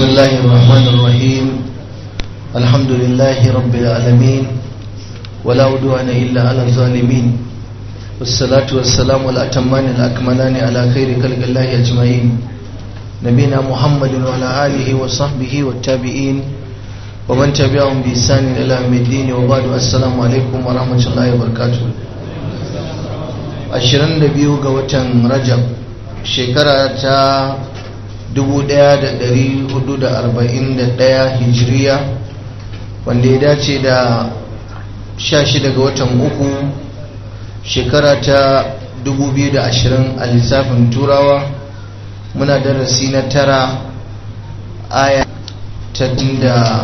بسم الله الرحمن الرحيم الحمد لله رب العالمين ولا عدوان إلا على الظالمين والصلاة والسلام الأتمان الأكملان على خير خلق الله أجمعين نبينا محمد وعلى آله وصحبه والتابعين ومن تبعهم بإحسان إلى يوم الدين وبعد السلام عليكم ورحمة الله وبركاته ashirin da biyu ga watan rajab shekara ta 1441 hijiriya wanda ya dace da 16 ga watan uku shekara ta 2020 a lissafin turawa muna darasi na tara aya ta da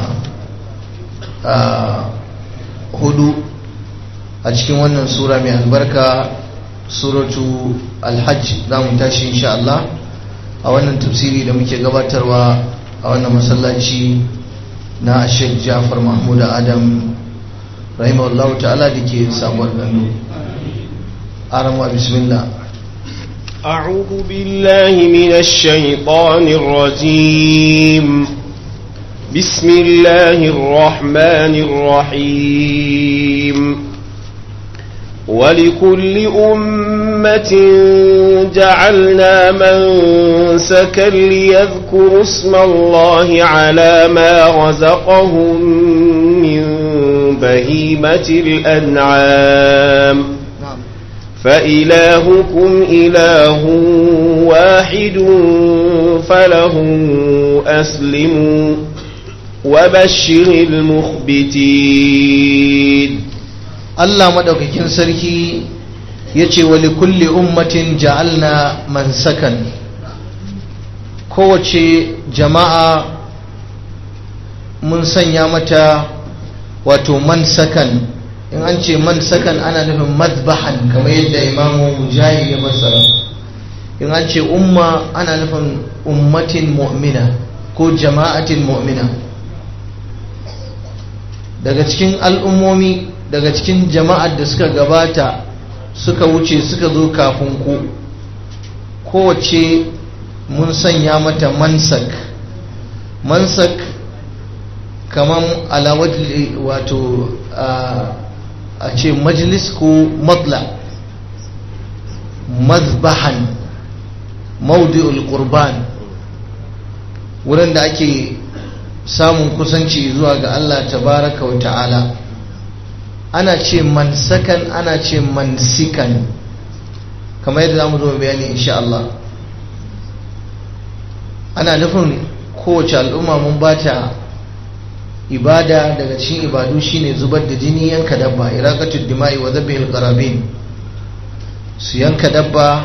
hudu a cikin wannan sura mai albarka suratu alhajj za mu tashi insha Allah a wannan tafsiri da muke gabatarwa a wannan masallaci na Sheikh Jafar Mahmud Adam rahimahullahu ta'ala da ke sabuwar gando arama bismillah أعوذ بالله من الشيطان الرجيم بسم الله الرحمن الرحيم ولكل أمة جعلنا منسكا ليذكروا اسم الله على ما رزقهم من بهيمة الأنعام فإلهكم إله واحد فله أسلموا وبشر المخبتين Allah madaukakin sarki ya ce wali kulli ummatin ja'alna mansakan kowace jama'a mun sanya mata wato mansakan in an ce mansakan ana nufin mazbahan kamar yadda imamu mujahid ya fassara in an ce umma ana nufin ummatin mu'mina ko jama'atin mu'mina daga cikin al'ummomi daga cikin jama'ar da suka gabata suka wuce suka zo kafin ku kowace mun sanya mata mansak mansak kamar alawajli wato a ce majlis ko matla mazbahan maudi'ul qurban wurin da ake samun kusanci zuwa ga Allah tabaraka wa ta'ala ana ce mansakan ana ce mansikan kamar yadda zamu zo bayani insha Allah ana nufin kowace al'umma mun bata ibada daga cikin ibadu shine zubar da jini yanka dabba iraqatud dima'i wa dhabhil qarabin su yanka dabba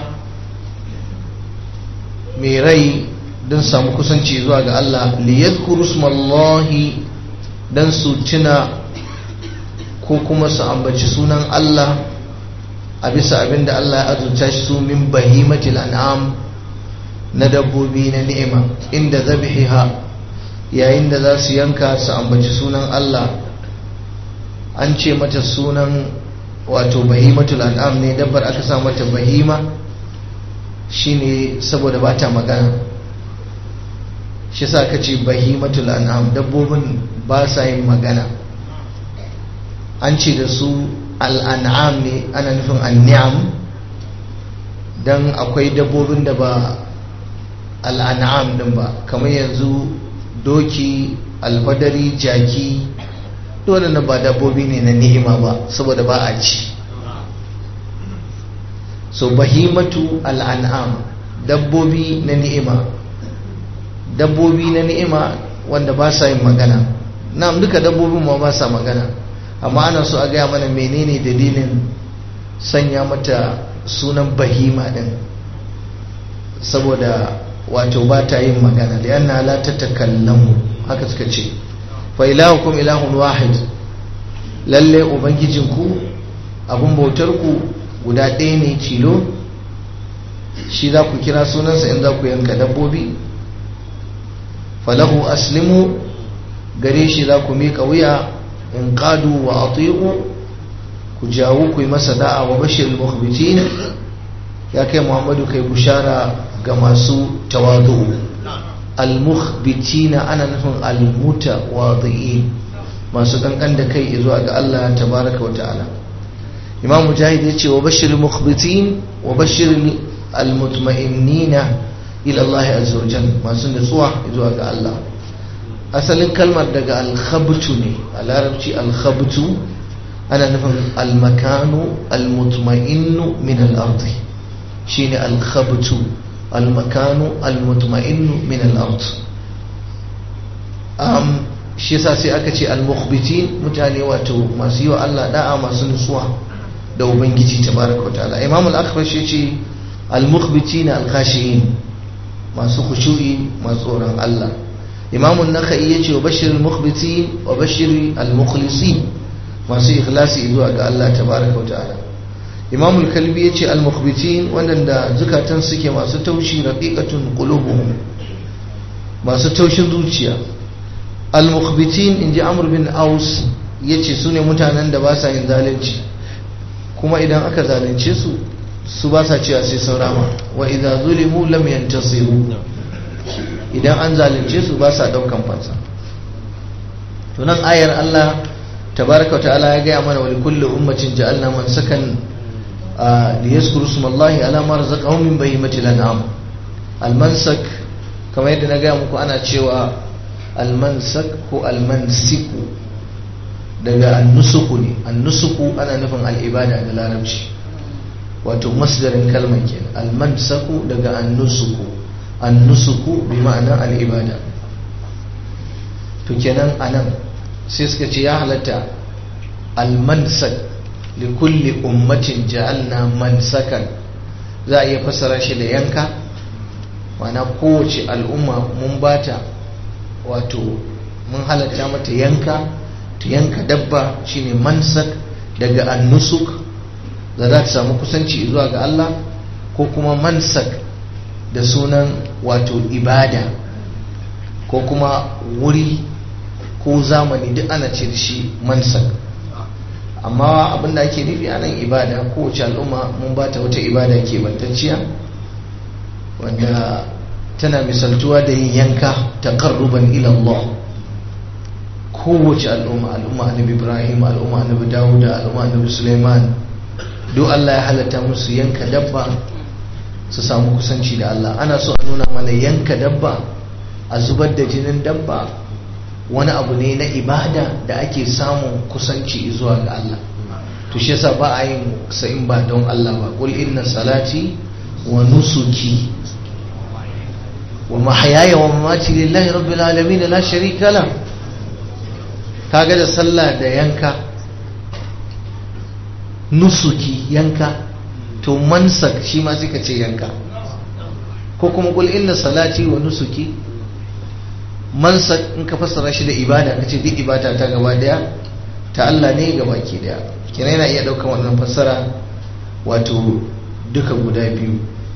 mai rai don samu kusanci zuwa ga Allah liyadhkuru smallahi dan su tuna ko kuma su ambaci sunan Allah a bisa abin da Allah ya azurta shi su min bahimatil an'am na dabbobi na ni'ima inda zabihiha yayin da za su yanka su ambaci sunan Allah an ce mata sunan wato bahimatul an'am ne dabbar aka sa mata bahima shine saboda ba ta magana shi sa ka ce bahimatul an'am dabbobin ba sa yin magana an ce da su al'an'am ne ana nufin an'am don akwai dabbobin da ba al'an'am din ba kamar yanzu doki alfadari jaki dole na ba dabbobi ne na ni'ima ba saboda ba a ci so bahimatu al'an'am dabbobi na ni'ima dabbobi na ni'ima wanda ba sa yin magana na duka dabbobin ma ba sa magana amma ana so a gaya mana menene dalilin sanya mata sunan bahima din saboda wato ba ta yin magana da yana la ta takallamu haka suka ce fa ilahukum ilahun wahid lalle ubangijinku abun bautar ku guda ɗaya ne cilo shi za ku kira sunansa in za ku yanka dabbobi falahu aslimu gare shi za ku miƙa wuya in qadu wa ati'u ku jawo ku yi masa da'a wa bashir mukhbitin ya kai muhammadu kai bushara ga masu tawadu al-mukhbitina ana nufin al-mutawadi'in masu kankan da kai zuwa ga Allah tabaraka wa ta'ala imam mujahid yace wa bashiril mukhbitin wa bashiril al-mutma'innina ila Allah azza wa jalla masu nutsuwa zuwa ga Allah asalin kalmar daga al-khabtu ne a larabci al-khabtu ana nufin al-makanu al-mutma'innu min al-ardi shine al-khabtu al-makanu al-mutma'innu min al-ard um shi yasa sai aka ce al-mukhbitin mutane wato masu yi wa Allah da'a masu nutsuwa da ubangiji tabaraka wataala imam al-akhbash yace al-mukhbitin al-khashiyin masu khushu'i masu tsoron Allah imam an-nakhai yace wa bashir al-mukhbitin wa bashir al-mukhlisin masu ikhlasi zuwa ga Allah tabaraka wataala imam al-kalbi yace al-mukhbitin wanda zukatan suke masu taushi raqiqatun qulubuhum masu taushin zuciya al-mukhbitin inji amr bin aus yace sune mutanen da ba sa yin zalunci kuma idan aka zalunce su su ba sa cewa sai sun rama wa idza zulimu lam yantasiru idan an zalunce su ba sa daukan fansa to nan ayar Allah tabaraka ta'ala ya gaya mana wa likulli ummatin ja'alna man sakan liyaskuru smallahi ala ma razaqahum min bahimatil an'am al-mansak kamar yadda na gaya muku ana cewa almansak ko almansiku daga annusuku ne annusuku ana nufin al'ibada da larabci wato masdarin kalmar ke almansaku daga annusuku annusuku bi ma'anar al'ibada to kenan anan sai suka ce ya halatta almansak likulli ummatin ja'alna mansakan za a iya fassara shi da yanka ma'ana kowace al'umma mun bata wato mun halatta mata yanka ta yanka dabba shine mansak daga annusuk da za ta samu kusanci zuwa ga Allah ko kuma mansak da sunan wato ibada ko kuma wuri ko zamani duk ana ce da shi mansak amma abinda ake nufi a nan ibada kowace al'umma mun ba ta wata ibada ke bantacciya wanda tana misaltuwa da yin yanka taqarruban ila Allah kowace al'umma al'umma annabi Ibrahim al'umma annabi Dawuda al'umma annabi Sulaiman duk Allah ya halatta musu yanka dabba su samu kusanci da Allah ana so a nuna mana yanka dabba a zubar da jinin dabba wani abu ne na ibada da ake samun kusanci zuwa ga Allah to shi yasa ba a yin sa'in ba don Allah ba qul inna salati wa nusuki ومحياي ومماتي لله رب العالمين لا شريك له kaga da sallah da yanka nusuki yanka to mansak shi ma suka ce yanka ko kuma kul inna salati wa nusuki mansak in ka fassara shi da ibada kace duk ibada ta gaba daya ta Allah ne gaba ke daya kina yana iya daukan wannan fassara wato duka guda biyu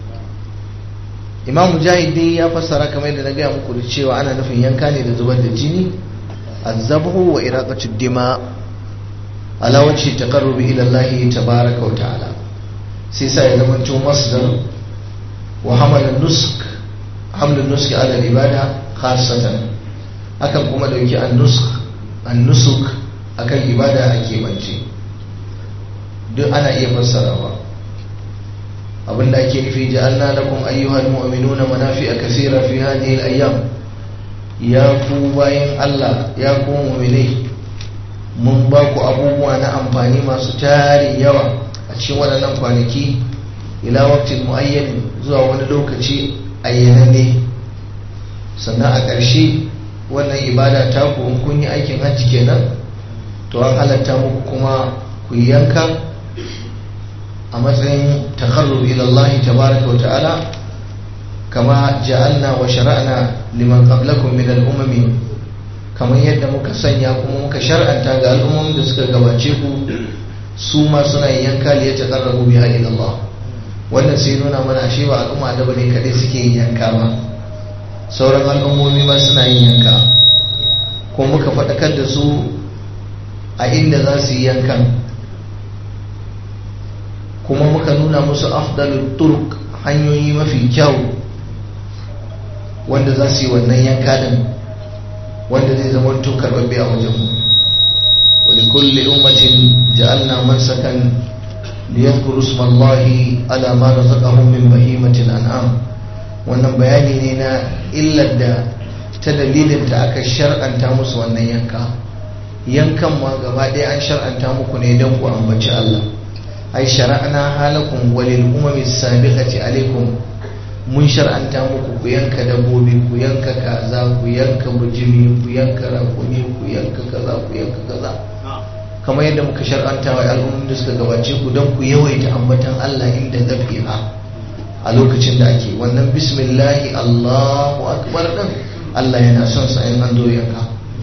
imam mujahid dai ya fassara kamar yadda na gaya muku da cewa ana nufin yanka ne da zubar da jini azabhu wa iraqatu dima ala wajhi taqarrubi ila Allah tabaaraka wa ta'ala sai sai ya zama to masdar wa hamala nusk hamlu nusk ala ibada khassatan akan kuma dauki an-nusk an-nusuk akan ibada ake bance duk ana iya fassarawa abinda ake nufi ja'alna lakum ayyuhal mu'minuna manafi'a kaseera fi hadhihi al-ayyam ya ku bayan Allah ya ku mu'minai mun ba ku abubuwa na amfani masu tarin yawa a cikin waɗannan kwanaki ila waqtin muayyan zuwa wani lokaci ayyananne sannan a ƙarshe wannan ibada ta ku in kun yi aikin hajji kenan to an halatta muku kuma ku yanka a matsayin takarrub ila Allah tabaraka wa ta'ala kama ja'alna wa shara'na liman qablakum min al-umami kamar yadda muka sanya kuma muka shar'anta ga al'ummomin da suka gabace ku su ma suna yin yanka li yataqarrabu bi ila Allah wannan sai nuna mana ashe ba al'umma da bane kadai suke yin yanka ba sauran al'ummomi ma suna yin yanka kuma muka faɗakar da su a inda za su yi yankan kuma muka nuna musu afdalul turk hanyoyi mafi kyau wanda za su yi wannan yanka din wanda zai zama to karbabbe a wajenmu wani kulle ummatin ja'alna mansakan liyadhkuru ismallahi ala ma razaqahum min bahimatil an'am wannan bayani ne na illar da ta dalilin ta aka shar'anta musu wannan yanka yankan ma gaba ɗaya an shar'anta muku ne don ku ambaci Allah ai shara'na halakum walil umami sabiqati alaikum mun shar'anta muku ku yanka dabbobi ku yanka kaza ku yanka bujimi ku yanka rakumi ku yanka kaza ku yanka kaza kamar yadda muka shar'anta wa al'ummin da suka gabace ku don ku yawaita ambatan Allah inda zabiha a lokacin da ake wannan bismillahi Allahu akbar din Allah yana son sa in an zo yanka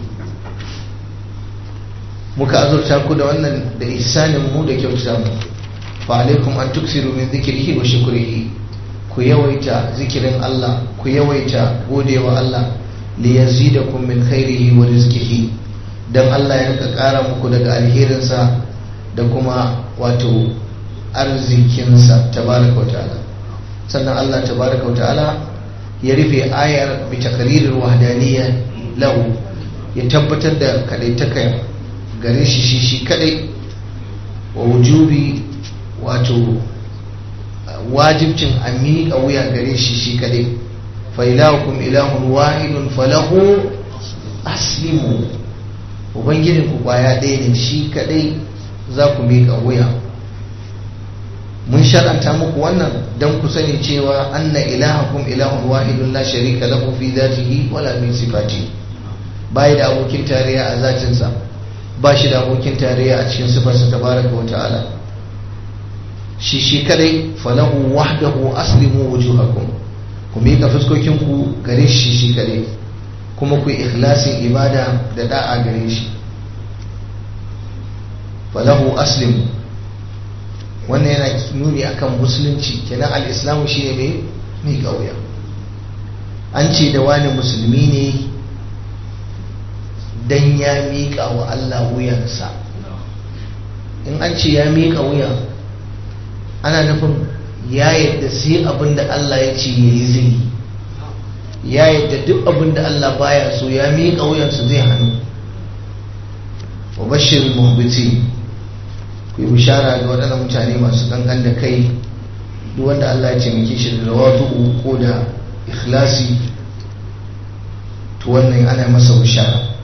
muka azurta ku da wannan da ihsanin mu da kyautata mu fa alaikum an tuksiru min dhikrihi wa shukrihi ku yawaita zikirin Allah ku yawaita godewa Allah li yazidakum min khairihi wa rizqihi dan Allah ya rika kara muku daga alherinsa da kuma wato arzikinsa tabaraka wa ta'ala sannan Allah tabaraka wa ta'ala ya rufe ayar bi takririr wahdaniyya lahu ya tabbatar da kadaitaka gare shi shi shi kadai wa wujubi wato wajibcin a miƙa wuya gare shi shi kadai fa ilahukum ilahun wahidun falahu aslimu ubangijin ku kwaya ɗaya ne shi kadai za ku miƙa wuya mun shar'anta muku wannan don ku sani cewa anna ilahakum ilahun wahidun la sharika lahu fi dhatihi wala min sifati bai da abokin tarayya a zatinsa ba shi da abokin tarayya a cikin sifarsa tabaraka wa ta'ala shi shi kadai falahu wahdahu aslimu wujuhakum ku miƙa fuskokin ku gare shi shi kadai kuma ku ikhlasin ibada da da'a gare shi falahu aslimu wannan yana nuni akan musulunci kenan al-islamu shine mai miƙa wuya an ce da wani musulmi ne dan ya miƙa wa Allah wuyansa in an ce ya miƙa wuya ana nufin ya yadda sai abin da Allah ya ce ya yi zai ya yadda duk abin da Allah baya so ya miƙa wuyansa zai hannu wa bashir muhbiti ku yi bishara ga waɗannan mutane masu kankan da kai duk wanda Allah ya ce muke shi da rawatu ko da ikhlasi to wannan ana masa bishara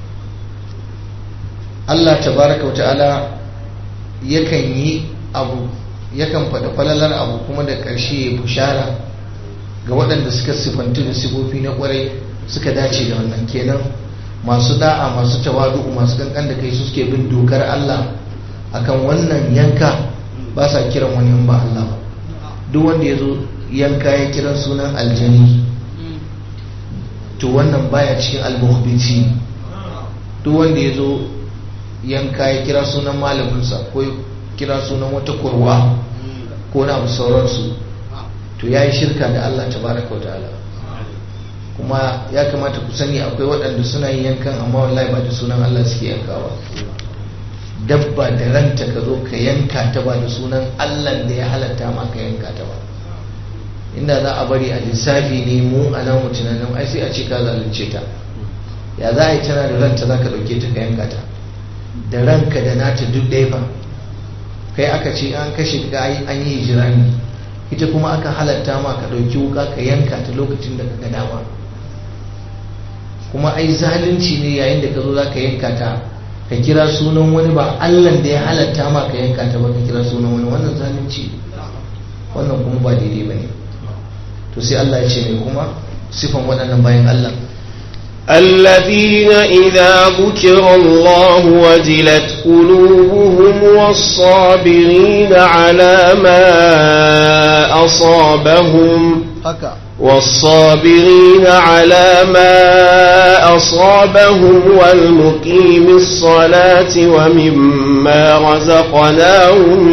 Allah tabaraka wa ta'ala yakan yi abu yakan faɗa falalar abu kuma da ƙarshe ya bushara ga waɗanda suka sifantu da sifofi na ƙwarai suka dace da wannan kenan masu da'a masu tawadu masu kankan da kai su suke bin dokar Allah akan wannan yanka ba sa kiran wani in ba Allah ba duk wanda ya zo yanka ya kiran sunan aljani to wannan baya cikin almuhbiti duk wanda ya zo yanka ya kira sunan malaminsa ko kira sunan wata kurwa ko na abu sauransu to ya yi shirka da Allah tabaraka wa ta'ala kuma ya kamata ku sani akwai waɗanda suna yin yankan amma wallahi ba da sunan Allah suke yankawa dabba da ranta ka zo ka yanka ta ba da sunan Allah da ya halatta ma ka yanka ta ba inda za a bari a lissafi ne mu a nan tunanin ai sai a ce ka zalunce ta ya za a yi tana da ranta za ka ɗauke ta ka yanka ta da ranka da nata duk ɗaya ba kai aka ce an kashe ka an yi hijirani ita kuma aka halatta ma ka ɗauki wuka ka yanka ta lokacin da ka ga dama kuma ai zalunci ne yayin da ka zo za ka yanka ta ka kira sunan wani ba allan da ya halatta ma ka yanka ta ba ka kira sunan wani wannan zalunci wannan kuma ba daidai ba ne to sai allah ya ce mai kuma sifan waɗannan bayan allah الذين إذا ذكر الله وجلت قلوبهم والصابرين على ما أصابهم haka والصابرين على ما أصابهم والمقيم الصلاة ومما رزقناهم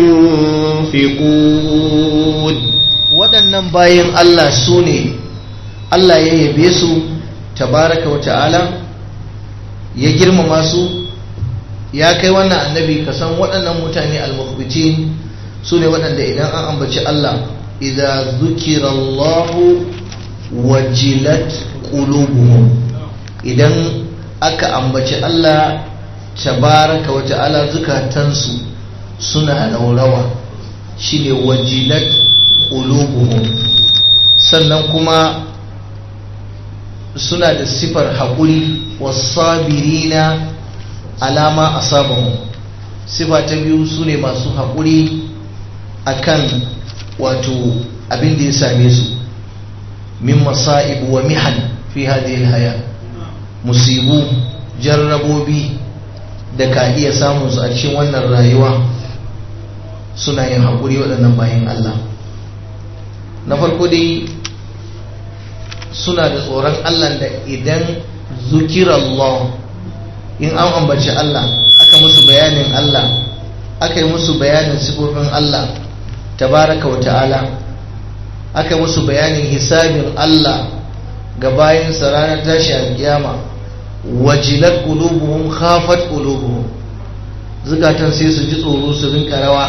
ينفقون waɗannan bayan Allah su ne Allah ya yabe su tabaraka wa ta'ala ya girmama su ya kai wannan annabi ka san waɗannan mutane al-mukhbitin su ne waɗanda idan an ambaci Allah idza zukira Allah wajilat qulubuhum idan aka ambaci Allah tabaraka wa ta'ala zukatansu suna laurawa shine wajilat qulubuhum sannan kuma suna da sifar haƙuri wasabirina alama asabahum sifa ta biyu su ne masu haƙuri akan wato abin da ya same su min masa'ib wa mihan fi hadhihi haya musibu jarrabobi da ka iya samun su a cikin wannan rayuwa suna yin haƙuri waɗannan bayan Allah na farko dai suna da tsoron Allah da idan zukirallah in an ambaci Allah aka musu bayanin Allah aka yi musu bayanin sifofin Allah tabaraka wa ta'ala aka yi musu bayanin hisabin Allah ga bayansa ranar tashi alkiyama wajilat qulubuhum khafat qulubuhum zukatan sai su ji tsoro su rinka rawa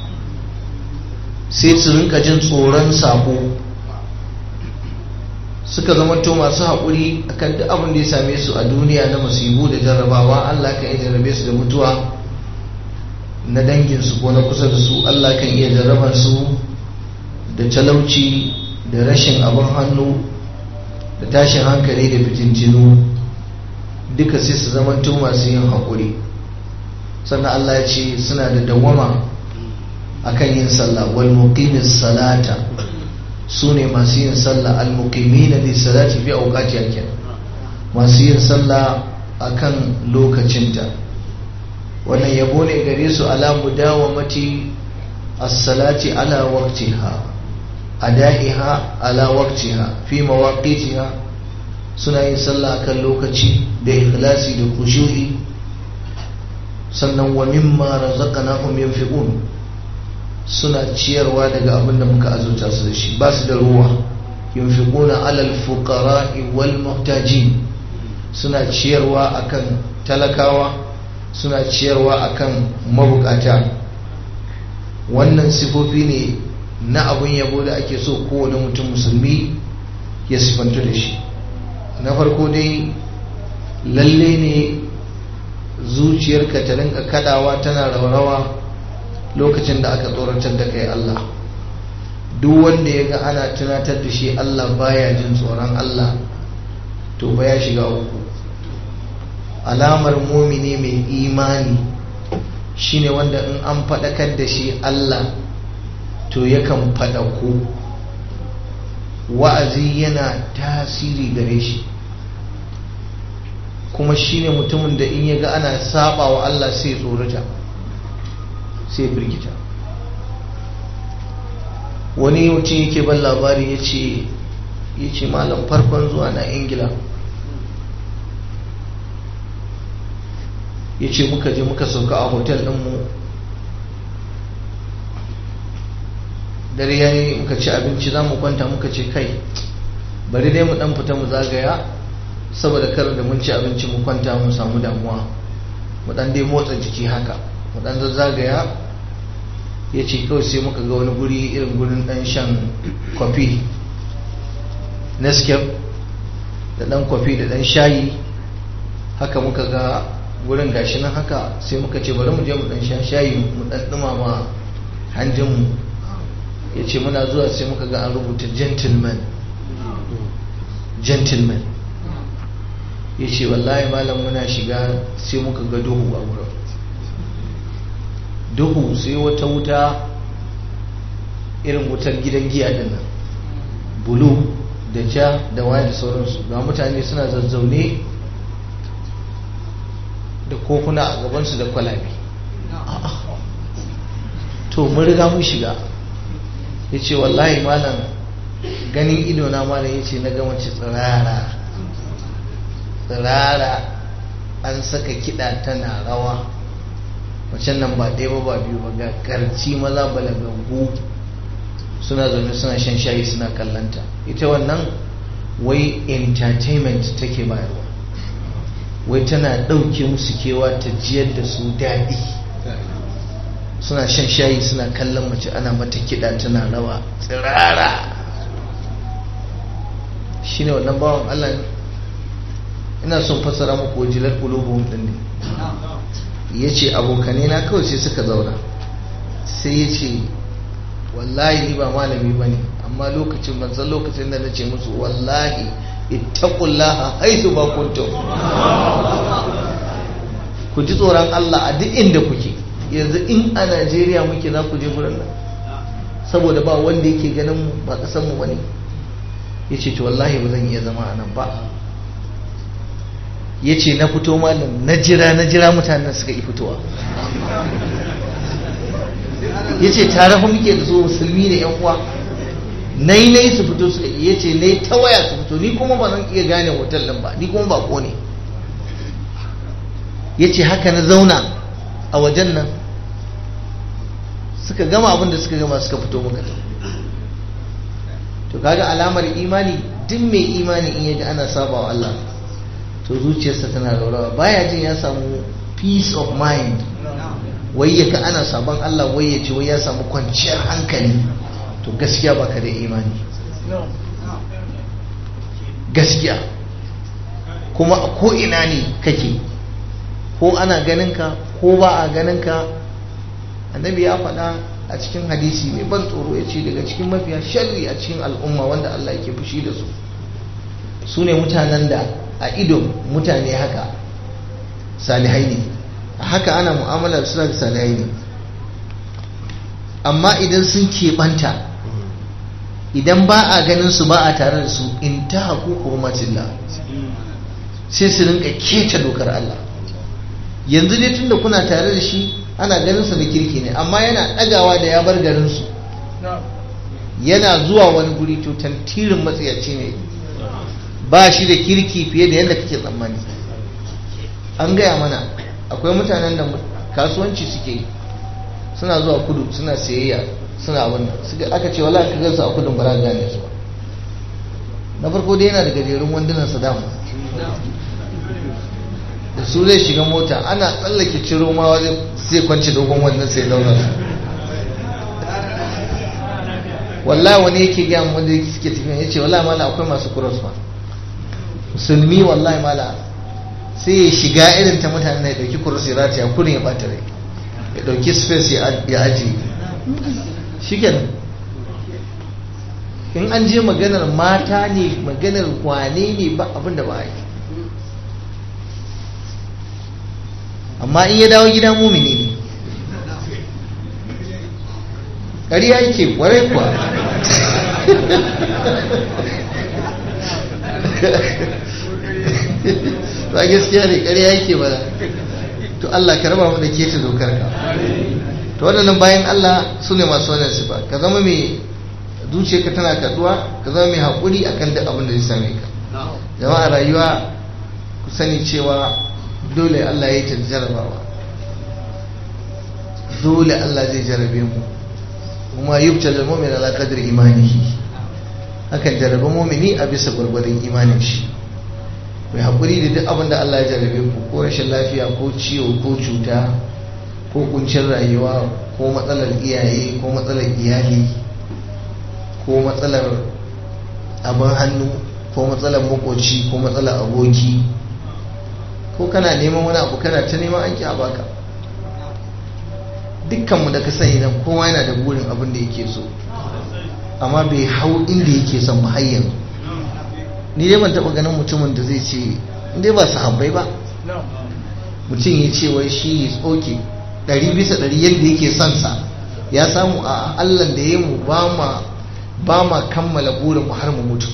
sai su rinka jin tsoron sako suka zamanto masu haƙuri akan duk abin da ya same su a duniya na musibu da jarrabawa Allah kan iya jarrabe su da mutuwa na danginsu ko na kusa da su Allah kan iya jarrabar su da talauci da rashin abin hannu da tashin hankali da fitintinu duka sai su zamanto masu yin haƙuri sannan Allah ya ce suna da dawama akan yin sallah wal muqimis salata su ne masu yin sallah al-muqimina li salati fi awqati kenan masu yin sallah akan lokacinta wannan yabo ne gare su ala mudawamati as-salati ala waqtiha adaiha ala waqtiha fi mawaqitiha suna yin sallah akan lokaci da ikhlasi da khushu'i sannan wa mimma razaqnahum yunfiqun suna ciyarwa daga abin da muka azurta su da shi ba su da ruwa yunfiquna alal fuqara'i wal muhtajin suna ciyarwa akan talakawa suna ciyarwa akan mabukata wannan sifofi ne na abun yabo da ake so kowane mutum musulmi ya sifantu da shi na farko dai lalle ne zuciyarka ta rinka kadawa tana raurawa lokacin da aka tsoratar da kai Allah duk wanda ya ga ana tunatar da shi Allah baya jin tsoron Allah to ba ya shiga uku alamar mumini mai imani shine wanda in an faɗakar da shi Allah to yakan faɗaku wa'azi yana tasiri gare shi kuma shine mutumin da in ya ga ana saba wa Allah sai tsorata sai firgita wani mutum yake ban labari ya ce malam farkon zuwa na ingila ya ce muka je muka sauka a hotel ɗinmu dare ya yi muka ci abinci za mu kwanta muka ce kai bari dai mu ɗan fita mu zagaya saboda kar da mun ci abinci mu kwanta mu samu damuwa mu ɗan dai motsa jiki haka mu ɗan zagaya ya ce kawai sai muka ga wani guri irin gurin ɗan shan kwafi nescape da ɗan kwafi da ɗan shayi haka muka ga gurin gashi nan haka sai muka ce bari mu je mu ɗan sha shayi mu ɗan ɗumama hanjinmu ya ce muna zuwa sai muka ga an rubuta gentleman gentleman ya ce wallahi malam muna shiga sai muka ga duhu a wurin duhu sai wata wuta irin wutar gidan giya din nan bulu da ja da waya da sauransu ga mutane suna zazzaune da kofuna a gabansu da kwalabe to mun riga mun shiga ya ce wallahi malam ganin idona malam ya ce na gama ci tsirara tsirara an saka kiɗa tana rawa macen nan ba ɗaya ba ba biyu ba ga karci maza balagaggu suna zaune suna shan shayi suna kallanta ita wannan wai entertainment take bayarwa wai tana ɗauke musu kewa ta jiyar da su daɗi suna shan shayi suna kallon mace ana mata kiɗa tana rawa tsirara shine wannan bawan Allah ne ina son fassara muku wajilar qulubuhum din ne yace abokane na kawai sai suka zauna sai yace wallahi ni ba malami bane amma lokacin ban san lokacin da nace musu wallahi ittaqullaha haythu ma kuntum ku ji tsoron Allah a duk inda kuke yanzu in a Najeriya muke za ku je gurin nan saboda ba wanda yake ganin mu ba kasan mu bane yace to wallahi ba zan iya zama a nan ba yace na fito malam na jira na jira mutanen suka yi fitowa yace tare fa muke da su musulmi ne yan uwa nai nai su fito suka yace nai ta waya su fito ni kuma ba zan iya gane hotel din ba ni kuma ba ko ne yace haka na zauna a wajen nan suka gama abin da suka gama suka fito muka to kaga alamar imani duk mai imani in yaji ana saba wa Allah to zuciyarsa tana raurawa baya jin ya samu peace of mind wai ya ka ana sabon Allah wai ya ce wai ya samu kwanciyar hankali to gaskiya baka da imani gaskiya kuma a ko ina ne kake ko ana ganin ka ko ba a ganin ka annabi ya faɗa a cikin hadisi mai ban tsoro ya ce daga cikin mafiya sharri a cikin al'umma wanda Allah yake fushi da su su ne mutanen da a ido mutane haka salihai ne haka ana mu'amala da suna da salihai ne amma idan sun keɓanta idan ba a ganin su ba a tare da su in ta haku hurmatillah sai su rinka keta dokar Allah yanzu dai tunda kuna tare da shi ana ganin sa da kirki ne amma yana ɗagawa da ya bar garin su yana zuwa wani guri to tantirin matsayaci ne ba shi da kirki fiye da yadda kake tsammani an gaya mana akwai mutanen da kasuwanci suke yi suna zuwa kudu suna sayayya suna abin da aka ce wala ka gansu a kudin ba za gane su ba na farko dai yana da gajerun wandunan sa dama da su zai shiga mota ana tsallake ciro ma zai kwanci dogon wannan sai launa su wallahi wani yake gaya wanda suke tafiya ya ce wallahi mala akwai masu cross ba musulmi wallahi mala sai ya shiga irin ta mutane ya dauki cross ya rataya kurin ya bata rai ya dauki space ya aji shikenan in an je maganar mata ne maganar kwane ne ba abin da ba a yi amma in ya dawo gida mumini ne ƙariya yake ƙwarai kuwa ba gaskiya ne ƙarya yake ba to Allah ka raba mu da keta dokar ka to waɗannan bayan Allah su ne masu wannan sifa ka zama mai zuciyarka tana kaduwa ka zama mai haƙuri akan duk abin da zai same ka jama'a rayuwa ku sani cewa dole Allah ya yi ta jarabawa dole Allah zai jarabe mu kuma yubtal mu'min ala qadri imanihi akan jarabe mu'mini a bisa gwargwadon imanin shi mai haƙuri da duk abin da Allah ya jarabe ku ko rashin lafiya ko ciwo ko cuta ko kuncin rayuwa ko matsalar iyaye ko matsalar iyali ko matsalar abin hannu ko matsalar makoci ko matsalar aboki ko kana neman wani abu kana ta neman aiki a baka dukkanmu da ka sani nan kowa yana da burin abin da yake so amma bai hau inda yake son mu har yanzu ni dai ban taba ganin mutumin da zai ce dai ba su habbai ba mutum ya ce wai shi is okay ɗari bisa ɗari yadda yake son sa ya samu a allah da ya mu ba ma kammala burin mu har mu mutu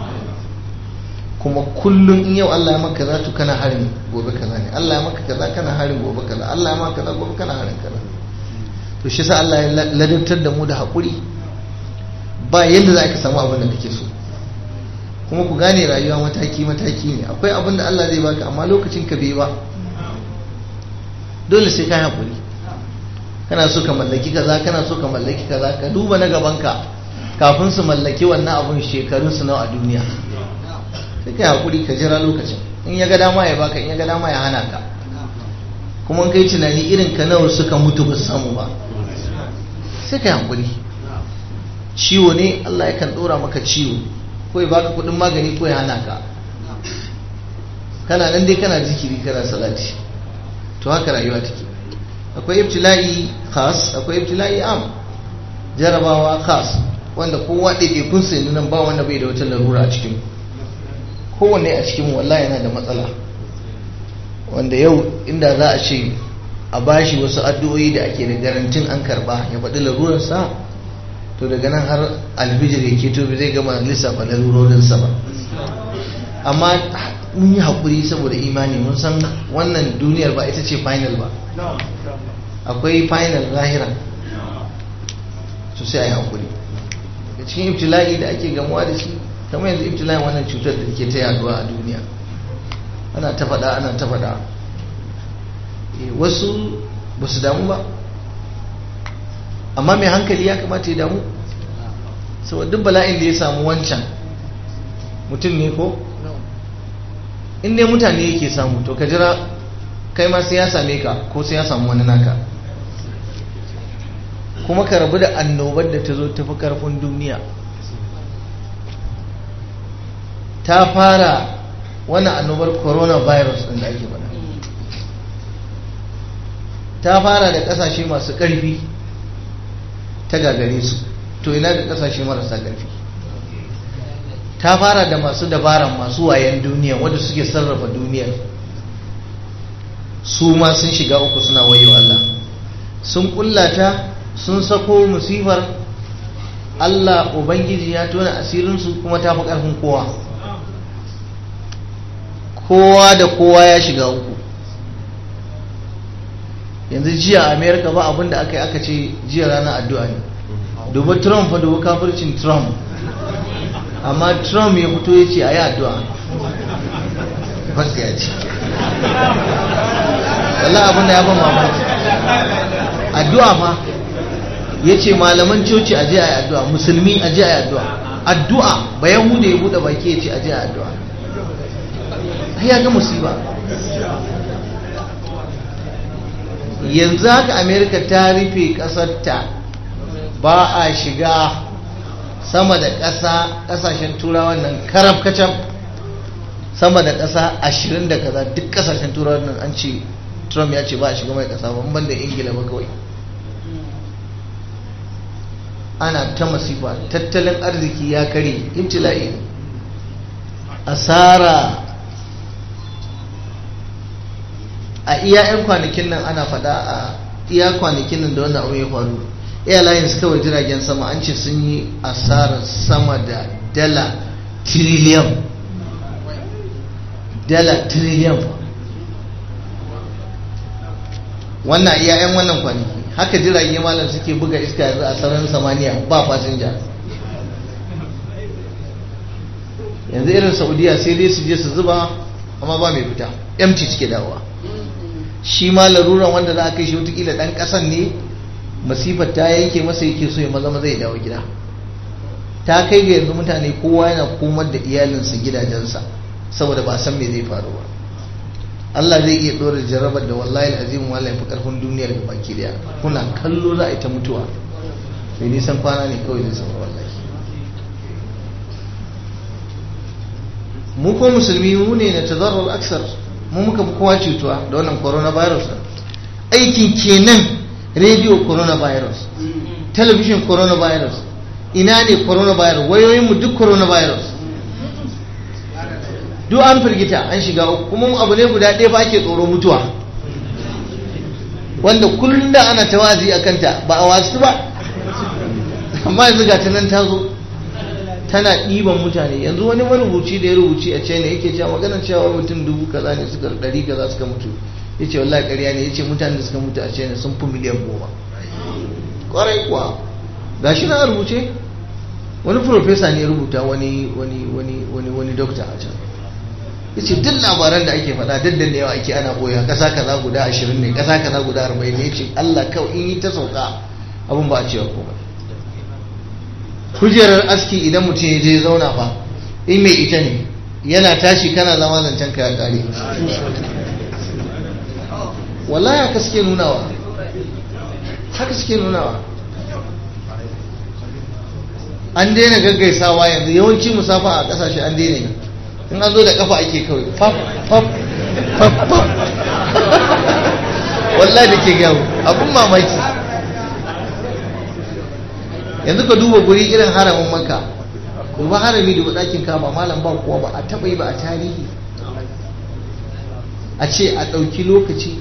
kuma kullum in yau Allah ya maka za to kana harin gobe kaza ne Allah ya maka kaza kana harin gobe kaza Allah ya maka kaza gobe kana harin kaza to shi sa Allah ya ladabtar da mu da haƙuri ba yadda za ka samu abin da kake so kuma ku gane rayuwa mataki mataki ne akwai abin da Allah zai baka amma lokacin ka bai ba dole sai ka haƙuri kana so ka mallaki kaza kana so ka mallaki kaza ka duba na gaban ka kafin su mallaki wannan abun shekarun su nawa a duniya sai ka haƙuri ka jira lokacin in ya ga dama ya baka in ya ga dama ya hana ka kuma kai tunani irin ka nawa suka mutu ba samu ba sai ka haƙuri ciwo ne Allah yakan ɗora maka ciwo ko ya baka kudin magani ko ya hana ka kana nan dai kana zikiri kana salati to haka rayuwa take akwai ibtila'i khas akwai ibtila'i am jarabawa khas wanda kowa ɗaiɗaikun sai nan ba wanda bai da wata larura a cikin kowanne a cikin wallahi yana da matsala wanda yau inda za a ce a bashi wasu addu'o'i da ake da garantin an karba ya faɗi larurarsa to daga nan har albijir ya keto zai gama lissafa larurorinsa ba amma mun yi haƙuri saboda imani mun san wannan duniyar ba ita ce final ba akwai final lahira to sai a yi haƙuri da cikin ibtila'i da ake gamuwa da shi kamar yanzu ibtila'in wannan cutar da ke ta yaduwa a duniya ana ta faɗa ana ta faɗa wasu ba su damu ba amma mai hankali ya kamata ya damu saboda duk bala'in da ya samu wancan mutum ne ko in dai mutane yake samu to ka jira kai ma sai ya same ka ko sai ya samu wani naka kuma ka rabu da annobar da ta zo tafi karfin duniya ta fara wannan annobar coronavirus din da ake faɗa ta fara da ƙasashe masu ƙarfi ta gagare su to ina da ƙasashe marasa ƙarfi ta fara da masu dabaran masu wayan duniya wanda suke sarrafa duniyar su ma sun shiga uku suna wayo Allah sun kullata sun sako musifar Allah Ubangiji ya tona asirinsu kuma ta fi ƙarfin kowa kowa da kowa ya shiga uku yanzu jiya a amerika ba abinda aka yi aka ce jiya ranar addu'a ne dubu trump fa dubu kafircin trump amma trump ya fito ya ce a yi addu'a ya ce wallah abinda ya ban mamaki addu'a fa ya ce malaman coci a je a yi addu'a musulmi a je a yi addu'a addu'a ba yahuda ya buɗe baki ya ce a je a yi addu'a ya ga musiba yanzu haka amerika ta rufe ƙasarta ba a shiga sama da ƙasa ƙasashen turawan nan karaf kacam sama da ƙasa ashirin da kaza duk ƙasashen turawan nan an ce trump ya ce ba a shiga mai ƙasa ba ban da ingila ba kawai ana ta masifa tattalin arziki ya kare ibtila'i asara a iya 'yan kwanakin nan ana faɗa a iya kwanakin nan da wannan abu ya faru airlines kawai jiragen sama an ce sun yi asarar sama da dala trillion dala trillion wannan iya 'yan wannan kwanaki haka jirage malam suke buga iska yanzu a sararin samaniya ba fasinja yanzu irin saudiya sai dai su je su zuba amma ba mai fita empty suke dawowa shi ma laruran wanda za a kai shi watakila dan kasan ne masifar ta yanke masa yake so ya maza maza ya dawo gida ta kai ga yanzu mutane kowa yana komar da iyalinsa gidajensa saboda ba san me zai faru ba Allah zai iya ɗora jarabar da wallahi azim wallahi fi karfin duniyar da baki daya kuna kallo za a yi ta mutuwa mai nisan kwana ne kawai zai samu wallahi mu ko musulmi mu ne na tazarrar aksar mu muka fi kowa cutuwa da wannan coronavirus aikin kenan radio coronavirus television coronavirus ina ne coronavirus wayoyinmu duk coronavirus duk an firgita an shiga uku kuma abu ne guda ɗaya ba ake tsoro mutuwa wanda kullum da ana tawazi a kanta ba a wasu ba amma yanzu ga nan ta zo tana ɗiban mutane yanzu wani marubuci da ya rubuci a china yake cewa maganar cewa mutum dubu kaza ne suka ɗari kaza suka mutu ya ce wallahi ƙarya ne ya ce mutane da suka mutu a china sun fi miliyan goma ƙwarai kuwa ga shi na rubuce wani profesa ne ya rubuta wani wani wani wani wani dokta a can ya ce duk labaran da ake faɗa duk da yawa ake ana ɓoya ƙasa kaza guda ashirin ne ƙasa kaza guda arba'in ne ya ce allah kawai in yi ta sauka abin ba a cewa komai kujerar aski idan mutum ya je zauna fa in mai ita ne yana tashi kana zama zancen ka ya kare wallahi haka suke nunawa haka suke nunawa an daina gaggaisawa yanzu yawanci musafa a kasashe an daina yi in an zo da kafa ake kawai faf faf faf faf wallahi da ke gawo abin mamaki yanzu ka duba guri irin haramin maka duba harami da ɗakin kama malam ba kuwa ba a taɓa yi ba a tarihi a ce a ɗauki lokaci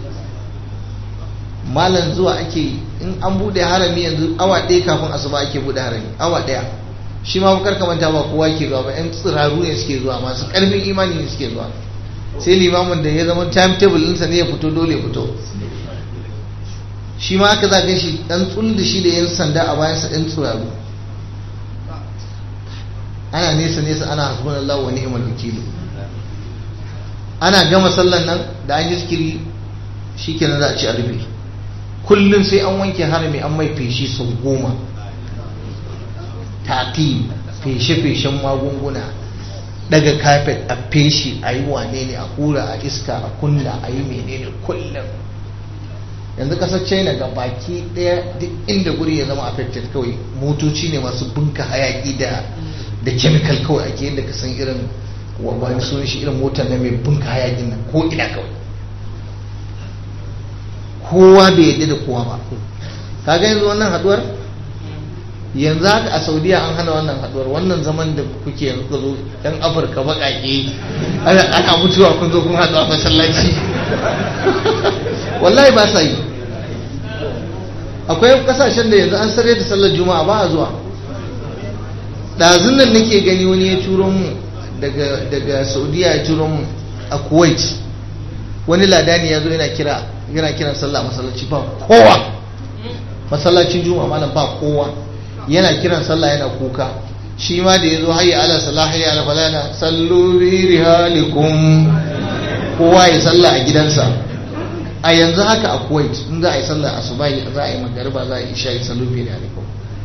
malam zuwa ake yi in an buɗe harami yanzu awa ɗaya kafin asuba ake buɗe harami awa ɗaya shi ma bakar kamanta ba kowa ke zuwa ba 'yan tsiraru ne suke zuwa masu ƙarfin imani ne suke zuwa sai limamin da ya zama timetable ɗinsa ne ya fito dole ya fito shi ma aka zaga shi ɗan tsul da shi da yan sanda a bayansa ɗan tsiraru ana nesa nesa ana hasbunallahu wa ni'mal wakilu ana gama sallan nan da an yi zikiri shikenan za a ci a rufe kullum sai an wanke harami an mai feshi sau goma taƙi feshe-feshen magunguna daga kafet a feshi a yi wane ne a hura a iska a kunna a yi menene kullum yanzu kasar china ga baki daya duk inda guri ya zama affected kawai motoci ne masu bunka hayaki da da chemical kawai ake yadda ka san irin wani sunan shi irin motar na mai bunka hayakin nan ko ina kawai kowa bai yadda da kowa ba kaga yanzu wannan haduwar yanzu haka a saudiya an hana wannan haduwar wannan zaman da kuke yanzu ka zo yan afirka baƙaƙe ana mutuwa kun zo kun haɗu a masallaci wallahi ba sa yi akwai kasashen da yanzu an sarre da sallar juma'a ba a zuwa ɗazun nan nake gani wani ya turo mu daga saudiya ya turo mu a kuwait wani ladani ya zo yana kira yana kiran sallah masallaci ba kowa masallacin juma'a malam ba kowa yana kiran sallah yana kuka shi ma da ya zo hayya ala salah hayya ala falana sallu bi rihalikum kowa ya sallah a gidansa a yanzu haka a kuwait in za a yi sallah asubahi za a yi magariba za a yi isha sallu bi rihalikum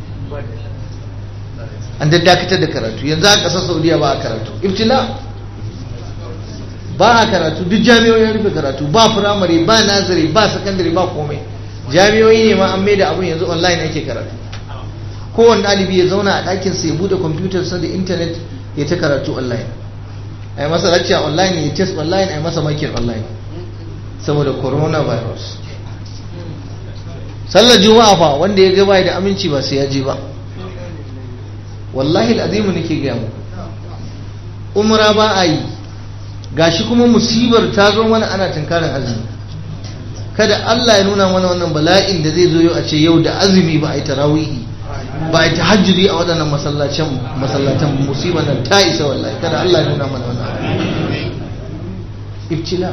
an dakatar da karatu yanzu a ƙasar saudiya ba a karatu ibtila ba a karatu duk jami'o'in rufe karatu ba firamare ba nazari ba sakandare ba komai jami'o'i ne ma an mai da abun yanzu online ake karatu kowane ɗalibi ya zauna a ɗakin sa ya buɗe kwamfutar sa da intanet ya ta karatu online a yi masa lecture online ya test online a yi masa makin online saboda coronavirus sallar juma'a fa wanda ya gaba da aminci ba sai ya je ba wallahi al'azimu nake gaya mu umra ba a yi gashi kuma musibar ta zo mana ana tunkarin azumi kada Allah ya nuna mana wannan bala'in da zai zo yau a ce yau da azumi ba a yi tarawihi ba a yi tahajjudi a waɗannan masallacin masallatan musibar nan ta isa wallahi kada Allah ya nuna mana wannan ibtila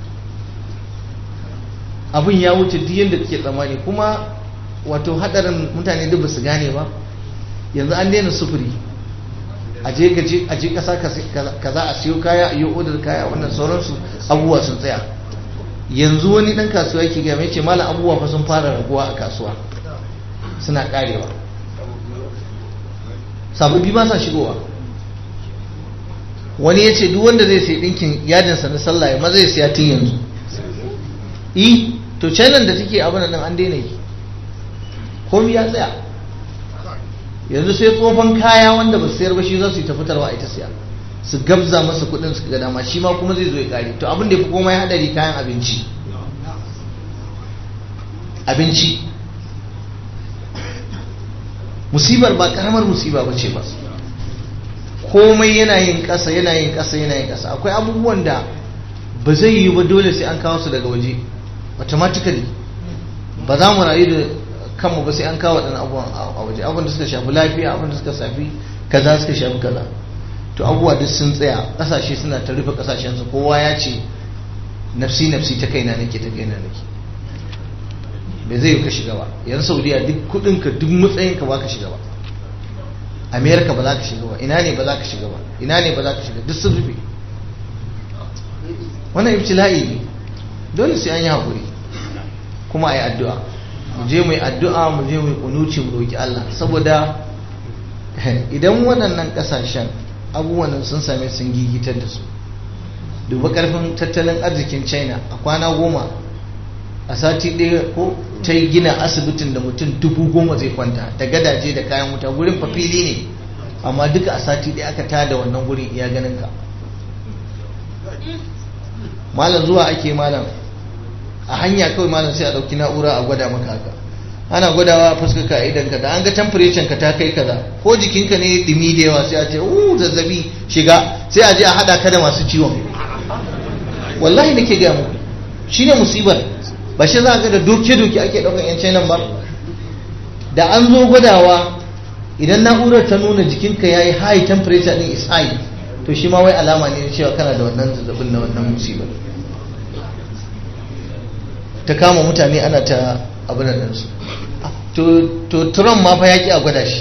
abin ya wuce duk yadda kake tsammani kuma wato hadarin mutane duk ba su gane ba yanzu an daina sufuri a je gaje a je kasa kaza a siyo kaya a yi odar kaya wannan sauransu abubuwa sun tsaya yanzu wani dan kasuwa yake gaya mai ce malam abubuwa fa sun fara raguwa a kasuwa suna karewa sababbi ba sa shigowa wani ya ce duk wanda zai sai dinkin yadinsa na sallah ya maza ya siya tun yanzu yi to china da take abin nan an daina yi komi ya tsaya yanzu sai tsofan kaya wanda ba su sayar ba shi za su yi ta fitarwa a ita siya su gabza masa kudin su ga dama shi ma kuma zai zo ya kare to abin da ya fi komai hadari kayan abinci abinci musibar ba karamar musiba ba ce ba komai yana yin ƙasa yana yin ƙasa yana yin ƙasa akwai abubuwan da ba zai yi ba dole sai an kawo su daga waje automatically ba za mu rayu da kanmu ba sai an kawo waɗannan abubuwan a waje abubuwan da suka shafi lafiya abubuwan da suka shafi kaza suka shafi kaza to abubuwa duk sun tsaya ƙasashe suna ta rufe ƙasashensu kowa ya ce nafsi nafsi ta kaina nake ta kaina nake bai zai ka shiga ba yan saudiya duk kudinka duk matsayinka ba ka shiga ba amerika ba za ka shiga ba ina ne ba za ka shiga ba ina ne ba za ka shiga duk sun rufe wannan ibtila'i ne dole sai an yi haƙuri kuma a yi addu'a mu je mu yi addu'a mu je mu yi kunuci mu roƙi Allah saboda idan waɗannan ƙasashen abubuwan sun same sun gigitar da su duba ƙarfin tattalin arzikin china a kwana goma a sati ɗaya ko ta yi gina asibitin da mutum dubu goma zai kwanta da gadaje da kayan wuta gurin fafili ne amma duka a sati ɗaya aka tada wannan gurin iya ganin ka malam zuwa ake malam a hanya kawai malam sai a ɗauki na'ura a gwada maka haka ana gwadawa a fuskar ka idan ka da an ga temperature ka ta kai kaza ko jikinka ne dumi da yawa sai a ce uh zazzabi shiga sai a je a hada ka da masu ciwon wallahi nake ga muku shine musibar ba shi za ga da doke doke ake daukan yan China ba da an zo gwadawa idan na'urar ta nuna jikinka yayi high temperature din is high to shi ma wai alama ne na cewa kana da wannan zazzabin na wannan musibar ta kama mutane ana ta abin da su to Trump ma fa ya ki a gwada shi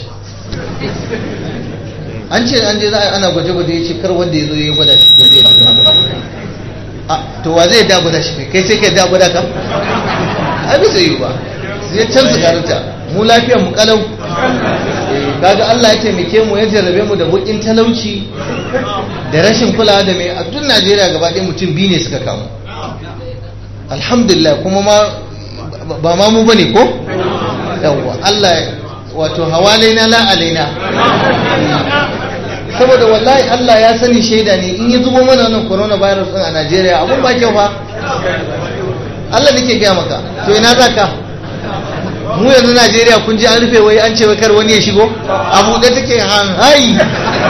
an ce an je za a ana gwaje-gwaje ya ce kar wanda ya zo ya gwada shi da zai a to wa zai da gwada shi kai sai kai da gwada ka ai bai zai yi ba sai can su karanta mu lafiyar mu kalau kaga Allah ya taimake mu ya jarrabe mu da bukin talauci da rashin kulawa da mai a duk Najeriya gaba ɗaya mutum biyu ne suka kamu alhamdulillah kuma ma ba ma mu bane ko yawwa Allah wato hawalaina la alaina saboda wallahi Allah ya sani shaida ne in ya zubo mana wannan coronavirus din a Najeriya abun ba kyau fa Allah nake gaya maka to ina za ka mu yanzu Najeriya kun ji an rufe wai an ce wai kar wani ya shigo a buɗe take han hai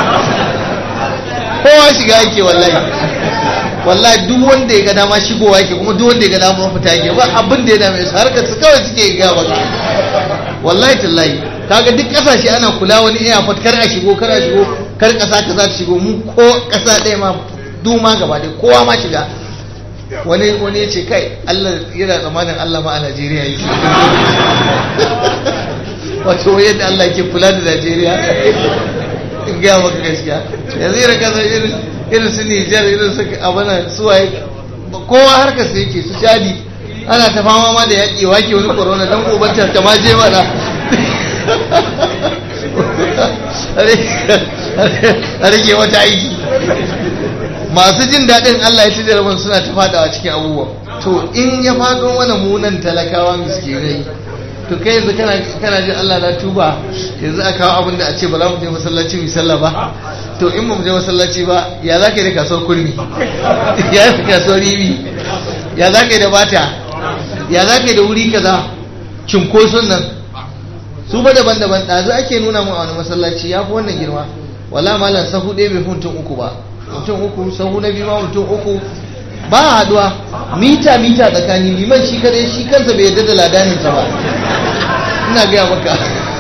kowa shiga yake wallahi wallahi duk wanda ya ga dama shigowa yake kuma duk wanda ya ga dama fita yake ba abin da ya dame su harkar su kawai suke ga maka wallahi tallahi kaga duk kasashe ana kula wani airport kar a shigo kar a shigo kar kasa ka za ta shigo mu ko kasa ɗaya ma duma gaba ɗaya kowa ma shiga wani wani ya ce kai Allah yana tsammanin Allah ma a Najeriya yake wato yadda Allah ke kula da Najeriya in gaya maka gaskiya yanzu irin kasar irin irin su Nijar irin su abana suwaye kowa harkar su yake su shadi ana ta fama ma da yaƙi wake wani corona don ubanta ta ma je mana a rage wata aiki masu jin daɗin Allah ya ci jarabar suna ta fadawa cikin abubuwa to in ya faɗo mana munan talakawa miskinai to kai yanzu kana jin Allah na tuba yanzu a kawo abin da a ce ba za mu je masallaci mu sallah ba to in ba mu je masallaci ba ya za ka yi da kasuwar kurmi ya yi da kasuwar ribi ya za ka yi da bata ya za ka yi da wuri kaza cinkoson nan su ba daban-daban ɗazu ake nuna mu a wani masallaci ya fi wannan girma wala malam sahu ɗaya bai fi mutum uku ba mutum uku sahu na biyu ma mutum uku ba haduwa mita mita tsakani liman shi kadai shi kansa bai yarda da ladaninsa ba ina gaya maka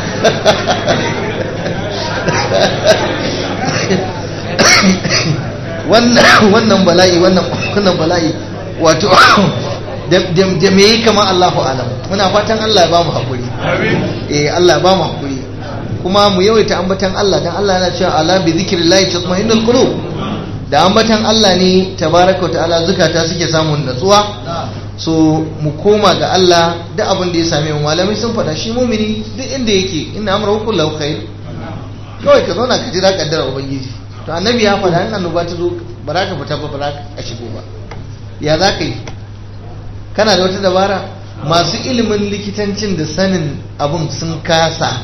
wannan bala'i wannan bala'i wato da me yi kamar Allahu alam muna fatan Allah ya ba mu haƙuri eh Allah ya ba mu haƙuri kuma mu yawaita ambatan Allah dan Allah yana cewa ala bi zikrillahi tatma'innul qulub da ambatan Allah ne tabaraka wa ta'ala zukata suke samun natsuwa so mu koma ga Allah da abin da ya same mu malamai sun faɗa shi mumini duk inda yake inna amrahu kullahu khair kawai ka zauna ka jira kaddara ubangiji to annabi ya faɗa in annoba ta zo ba za ka fita ba ba za ka shigo ba ya za ka yi kana da wata dabara masu ilimin likitancin da sanin abin sun kasa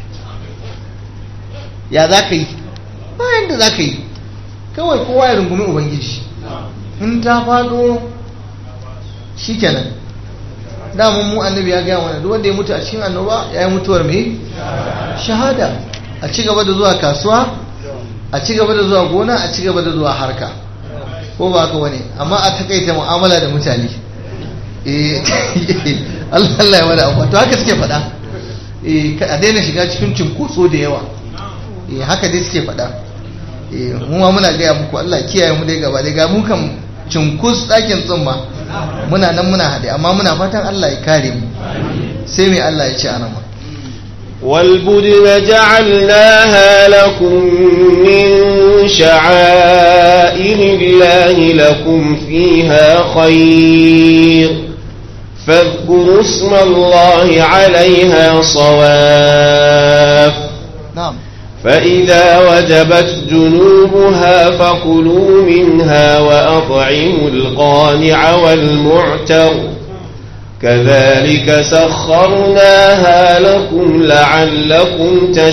ya za ka yi bayan da za ka yi kawai kowa ya rungumi ubangiji in ta faɗo shi kenan damun mu annabi ya gaya mana duk wanda ya mutu a cikin annoba ya yi mutuwar mai shahada a ci gaba da zuwa kasuwa a ci gaba da zuwa gona a ci gaba da zuwa harka ko ba haka wani amma a takaita mu'amala da mutane Allah ya wada abuwa to haka suke faɗa a daina shiga cikin cinkoso da yawa haka dai suke faɗa mu ma muna gaya muku Allah kiyaye mu dai gaba dai ga mu kan cinkus ɗakin tsumma muna nan muna haɗe amma muna fatan Allah ya kare mu sai mai Allah ya ce a nama والبدن جعلناها لكم من شعائر الله لكم فيها خير فاذكروا اسم الله عليها صواف نعم فإذا وجبت جنوبها فكلوا منها وأطعموا القانع والمعتر كذلك سخرناها لكم لعلكم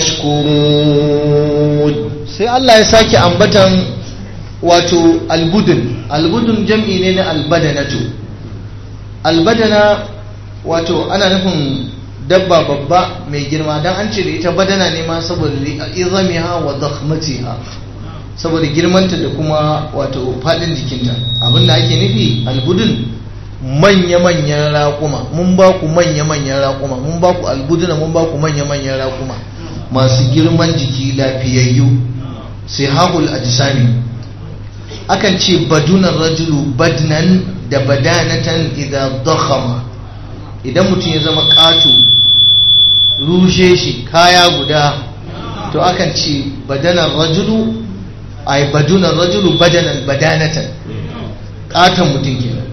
تشكرون sai Allah ya sake ambatan wato albudun albudun jam'i ne na albadanatu albadana wato ana nufin dabba babba mai girma don an ce da ita badana ne ma saboda izamiha wa zakhmatiha saboda girmanta da kuma wato fadin jikinta abinda ake nufi albudun manya-manyan raƙuma mun ba ku manya-manyan raƙuma mun ba ku albuduna mun ba ku manya-manyan raƙuma masu girman jiki lafiyayyu sai hahul ajisami akan ce badunan rajulu badnan da badanatan idan dakhama idan mutum ya zama ƙato rushe shi kaya guda to akan ce badanan rajulu ay badunan rajulu badanan badanatan ƙaton mutum kenan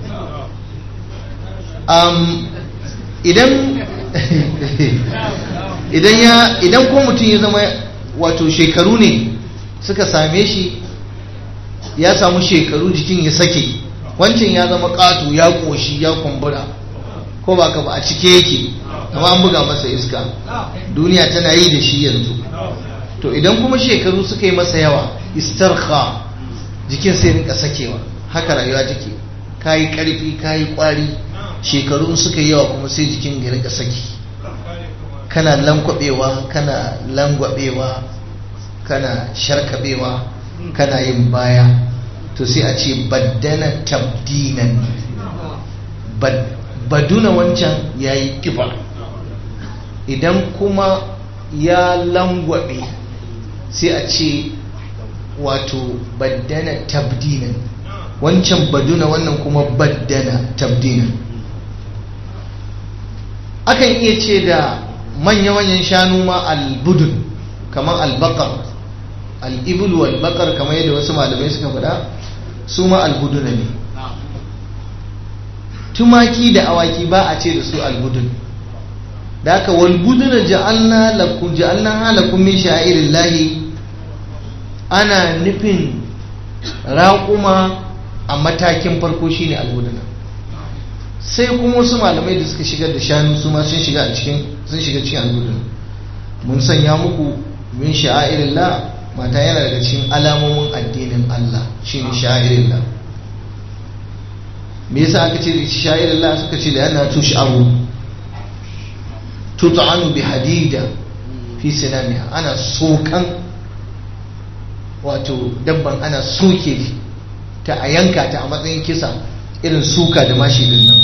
um, idan idan ya idan ko mutum ya zama wato shekaru ne suka same shi ya samu shekaru jikin ya sake wancan ya zama ƙato ya ƙoshi ya kumbura ko ba ka ba a cike yake amma an buga masa iska duniya tana yi da shi yanzu to idan kuma shekaru suka yi masa yawa istarha jikin sai rinka sakewa haka rayuwa take kayi karfi kayi kwari shekaru suka yi yawa kuma sai jikin ya rinka saki kana lankwabewa kana langwabewa kana sharkabewa kana yin baya to sai a ce baddana tabdinan baduna wancan ya yi kiba idan kuma ya langwabe sai a ce wato baddana tabdinan wancan baduna wannan kuma baddana tabdinan akan iya ce da manya-manyan shanu ma albudun kamar albakar al'ibul walbakar kamar yadda wasu malamai suka faɗa su ma albuduna ne tumaki da awaki ba a ce da su albudun da aka walbuduna ja'alna lakum ja'alna halakum min sha'irillahi ana nufin raƙuma a matakin farko shine albuduna sai kuma wasu malamai da suka shigar da shanu su ma sun shiga a cikin sun shiga cikin albuduna mun sanya muku min sha'irillah mata yana daga cikin alamomin addinin Allah shine sha'irillah me yasa aka ce sha'irillah suka ce da yana tush'aru tut'anu bi hadida fi sinamiha ana sokan wato dabban ana soke ta a yanka ta a matsayin kisa irin suka da mashi din nan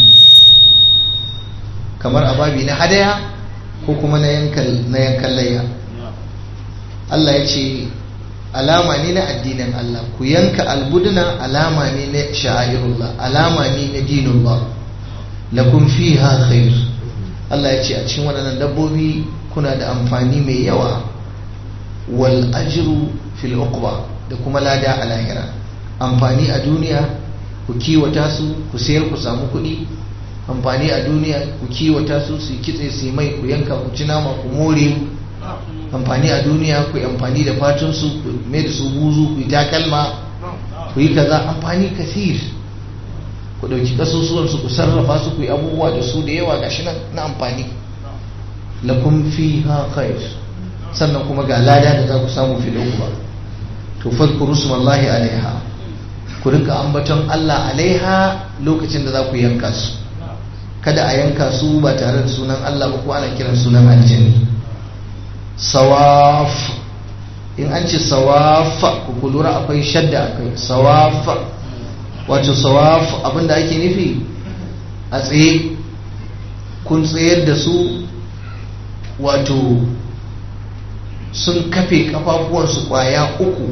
kamar ababi na hadaya ko kuma na yankan layya Allah ya ce alama ne na addinin Allah ku yanka albuduna alama ne na sha'irullah alama ne na dinullah lakum fiha khair Allah ya ce a cikin waɗannan dabbobi kuna da amfani mai yawa wal ajru fil uqba da kuma lada a lahira amfani a duniya ku kiwata su ku sayar ku samu kuɗi amfani a duniya ku kiwata su su kitse su mai ku yanka ku ci nama ku more amfani a duniya ku yi amfani da fatun su ku mai da su buzu ku yi takalma ku yi kaza amfani kasir ku ɗauki ƙasusuwan su ku sarrafa su ku yi abubuwa da su da yawa gashi nan na amfani lakum fiha khair sannan kuma ga lada da za ku samu fil ba to fadkuru smallahi alaiha ku rinka ambaton Allah alaiha lokacin da za ku yanka su kada a yanka su ba tare da sunan Allah ba ko ana kiran sunan aljini sawaf in an ce sawaf ku lura akwai shadda akwai sawaf wato sawaf abinda ake nufi a tsaye kun tsayar da su wato sun kafe kafafuwansu kwaya uku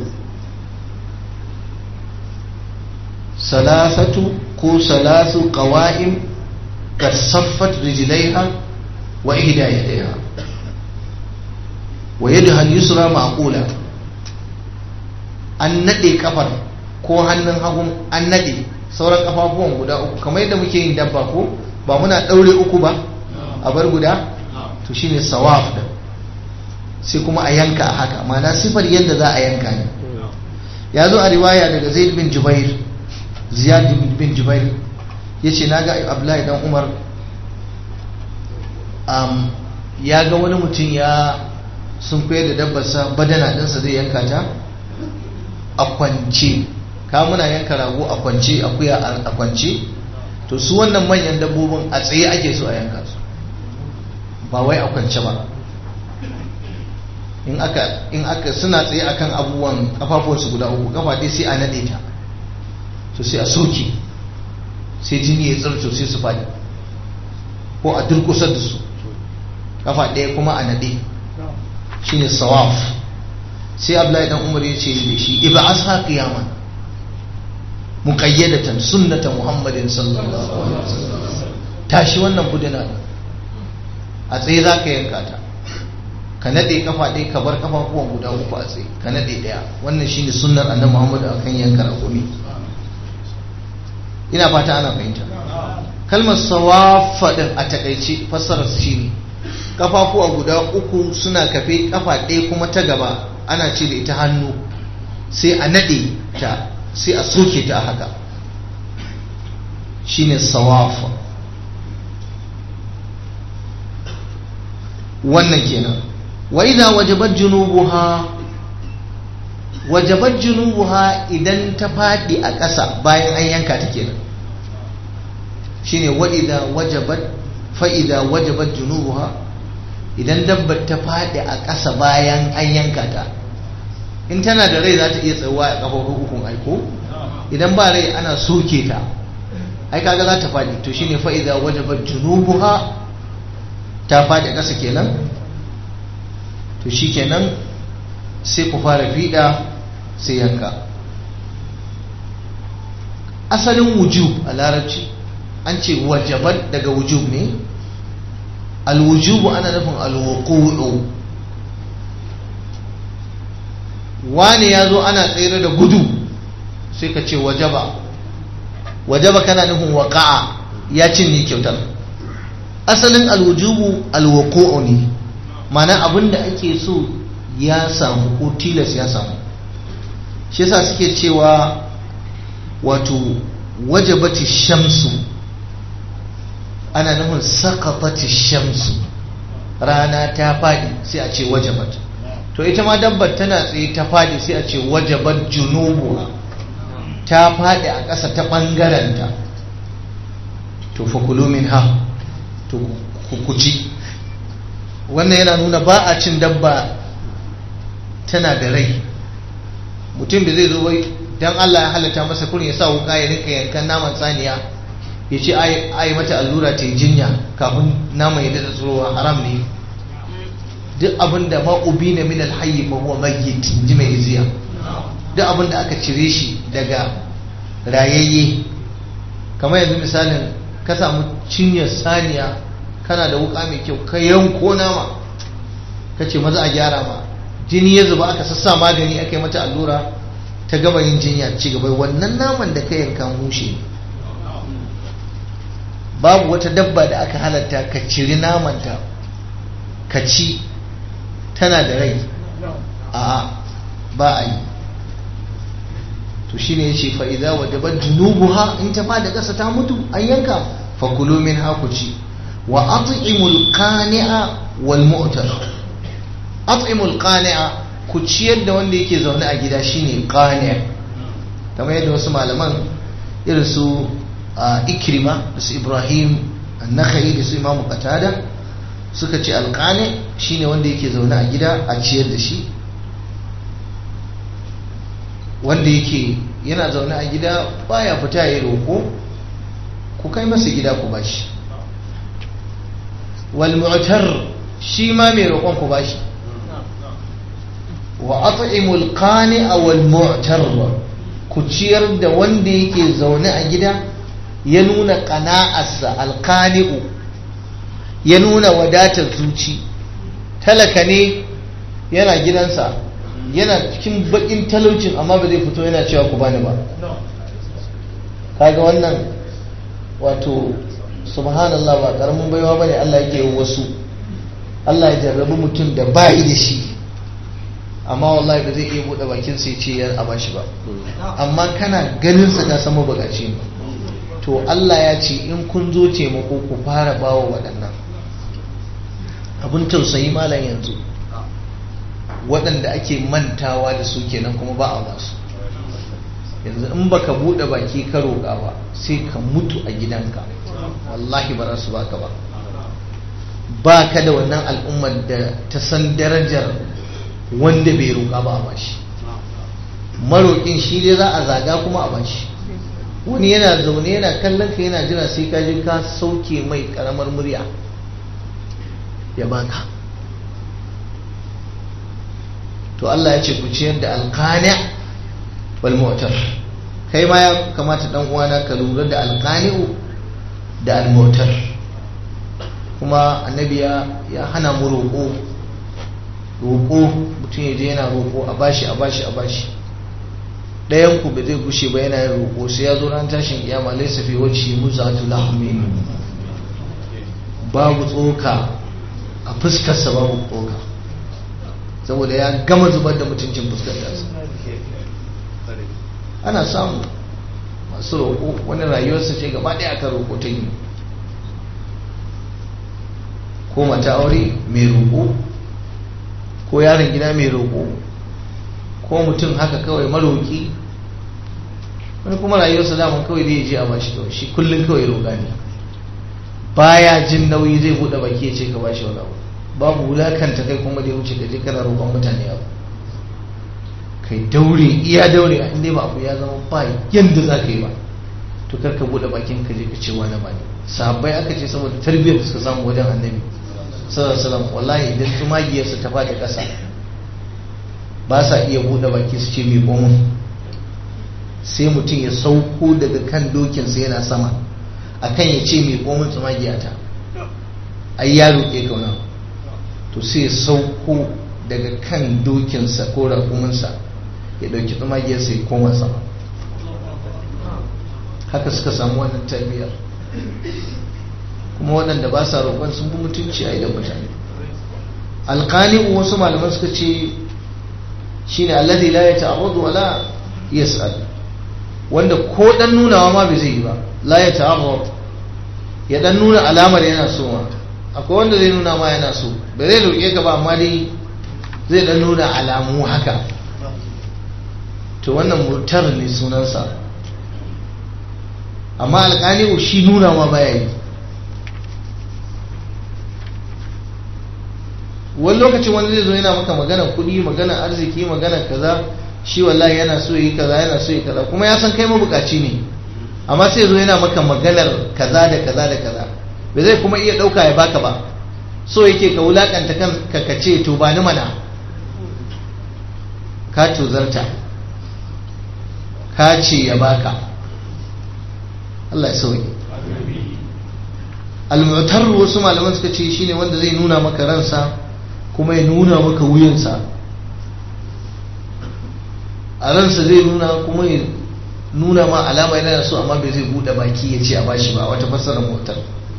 salasatu ko salasu qawa'im kad saffat rijlaiha wa ihda yadayha wa yadda al-yusra ma'qula an nade kafar ko hannun hagun an nade sauran kafafuwan guda uku kamar yadda muke yin dabba ko ba muna daure uku ba a bar guda to shine sawaf da sai kuma a yanka a haka ma'ana sifar yadda za a yanka ne ya zo a riwaya daga zaid bin jubair ziyad bin jubair ya ce na ga abdullahi dan umar ya ga wani mutum ya sun koyar da dabbarsa badana ɗinsa zai yanka ta a kwance ka muna yanka rago a kwance akuya a kwance to su wannan manyan dabbobin a tsaye ake so a yanka su ba wai a kwance ba in aka in aka suna tsaye akan abubuwan kafafuwansu guda uku kafa dai sai a nade ta to sai a soke sai jini ya tsarto sai su faɗi ko a durkusar da su kafa ɗaya kuma a nade shine sawaf sai Abdullahi dan Umar ya ce da shi iba asha qiyaman muqayyadatan sunnata Muhammadin sallallahu alaihi wasallam tashi wannan budina a tsaye zaka yanka ta ka nade kafa ɗaya ka bar kafafuwan guda uku a tsaye ka nade ɗaya wannan shine sunnar annabi Muhammad akan yanka rakumi ina fata ana fahimta kalmar sawafa din a takaice fassarar shine kafafuwa guda uku suna kafe kafa ɗaya kuma ta gaba ana ce da ita hannu sai a nade ta sai a soke ta haka shine sawafa wannan kenan wa idza wajabat junubuha wajabat junubuha idan ta fadi a ƙasa bayan an yanka ta kenan shine wa idza wajabat fa idza wajabat junubuha idan dabbar ta fadi a ƙasa bayan an yanka ta in tana da rai za ta iya tsawa a kafofin hukun aiko idan ba rai ana soke ta ai kaga za ta fadi to shine fa idza wajabat junubuha ta fadi a ƙasa kenan to shi kenan sai ku fara fiɗa sai yanka asalin wujub a larabci an ce wajabat daga wujub ne alwujubu ana nufin alwuku'u wane ya zo ana tsere da gudu sai ka ce wajaba wajaba kana nufin waƙa'a ya cinye kyautar asalin alwujubu alwuku'u ne mana abin da ake so ya samu ko tilas ya samu shi yasa suke cewa wato wajabati shamsu ana nufin sakatati shamsu rana ta fadi sai a ce wajabat to ita ma dabbar tana tsaye ta fadi sai a ce wajabat junubu ta fadi a ƙasa ta ɓangaranta to fakulu min ha to ku ci wannan yana nuna ba a cin dabba tana da rai mutum da zai zo wai dan Allah ya halatta masa kurin ya sa wuka ya rinka yankan naman saniya ya ce ai mata allura ta yi jinya kafin naman ya daɗa tsurowa haram ne duk abin da ma'ubi na min alhayyi fa huwa mayyit ji mai iziya duk abin da aka cire shi daga rayayye kamar yanzu misalin ka samu cinyar saniya kana da wuka mai kyau ka yanko nama ka ce maza a gyara ma jini ya zuba aka sassa magani aka yi mata allura ta gama yin jinya ci gaba wannan naman da ka yanka mushe babu wata dabba da aka halatta ka ciri namanta ka ci tana da rai a ba a yi to shine yace fa idza wajabat junubuha in ta fada kasa ta mutu an yanka fa kulu min hakuci wa at'imul qani'a wal mu'tar at'imul qani'a ku ciyar da wanda yake zaune a gida shine qani' kamar yadda wasu malaman irin su ikrima da su ibrahim an-nakhai da su imamu qatada suka ce alqani shine wanda yake zaune a gida a ciyar da shi wanda yake yana zaune a gida baya fita ya roko ku kai masa gida ku bashi wal mu'tar shi ma mai roƙon ku bashi wa at'imul qani'a wal mu'tar ku ciyar da wanda yake zaune a gida ya nuna qana'arsa alqani'u ya nuna wadatar zuci talaka ne yana gidansa yana cikin bakin talaucin amma ba zai fito yana cewa ku bani ba kaga wannan wato subhanallah ba karamin baiwa bane Allah yake yi wasu Allah ya jarrabi mutum da ba da shi amma wallahi ba zai iya buɗe bakin sai ce ya a bashi ba amma kana ganin sa ka san mabukaci ne to Allah ya ce in kun zo taimako ku fara bawa waɗannan abun tausayi malam yanzu waɗanda ake mantawa da su kenan kuma ba a basu yanzu in baka buɗe baki ka roƙa ba sai ka mutu a gidanka wallahi ba za su baka ba ba ka da wannan al'ummar da ta san darajar wanda bai roƙa ba a bashi maroƙin shi dai za a zaga kuma a bashi wani yana zaune yana kallon ka yana jira sai ka je ka sauke mai karamar murya ya baka to Allah ya ce ku ciyar da alqani wal mu'tar kai ma ya kamata dan uwana ka lura da alqani'u da al mu'tar kuma annabi ya ya hana mu roƙo roƙo mutum ya je yana roƙo a bashi a bashi a bashi ɗayan ku ba zai gushe ba yana yin roƙo sai ya zo ran tashin kiyama laysa fi wajhi muzatu lahmin babu tsoka a fuskarsa babu tsoka saboda ya gama zubar da mutuncin fuskar tasa ana samu masu roƙo wani rayuwarsa ce gaba ɗaya aka roƙo ta yi ko mata aure mai roƙo ko yaron gida mai roƙo ko mutum haka kawai maroƙi wani kuma rayuwarsa daman kawai zai je a bashi kawai shi kullum kawai roƙa ne baya jin nauyi zai buɗe baki ya ce ka bashi wani abu babu wulakanta kai kuma da ya wuce ka je kana roƙon mutane abu kai daure iya daure a inda ba abu ya zama ba yadda za ka yi ba to kar ka buɗe bakin ka je ka ce wani ba ne sahabbai aka ce saboda tarbiyyar da suka samu wajen annabi sallallahu alaihi wasallam wallahi idan tumagiyarsa ta faɗi ƙasa ba sa iya buɗe baki su ce mai komun sai mutum ya sauko daga kan dokinsa yana sama akan ya ce mai komun tsumagiyata ai ya roƙe kauna to sai ya sauko daga kan dokinsa ko raƙuminsa ya ɗauki tsumagiyarsa ya koma sama haka suka samu wannan tarbiyyar kuma waɗanda ba sa roƙon sun fi mutunci a idan mutane alƙani wasu malaman suka ce shine alladhi la yata'arradu wa la yas'al wanda ko dan nunawa ma bai zai yi ba la yata'arrad ya dan nuna alamar yana so ma akwai wanda zai nuna ma yana so bai zai roƙe ka ba amma dai zai dan nuna alamu haka to wannan mutar ne sunansa amma alƙani shi nuna ma baya yi wani lokacin wani zai zo yana maka magana kuɗi magana arziki magana kaza shi wallahi yana so yi kaza yana so yi kaza kuma ya san kai mabukaci ne amma sai zo yana maka maganar kaza da kaza da kaza ba zai kuma iya ɗauka ya baka ba so yake ka wulakanta kan ka ce to ba ni mana ka tozarta ka ce ya baka Allah ya sauke al-mu'tar wasu malaman suka ce shine wanda zai nuna maka ransa kuma ya nuna maka wuyansa a ransa zai nuna kuma ya nuna ma alama yana so amma bai zai bude baki ya ce a bashi ba wata fassara motar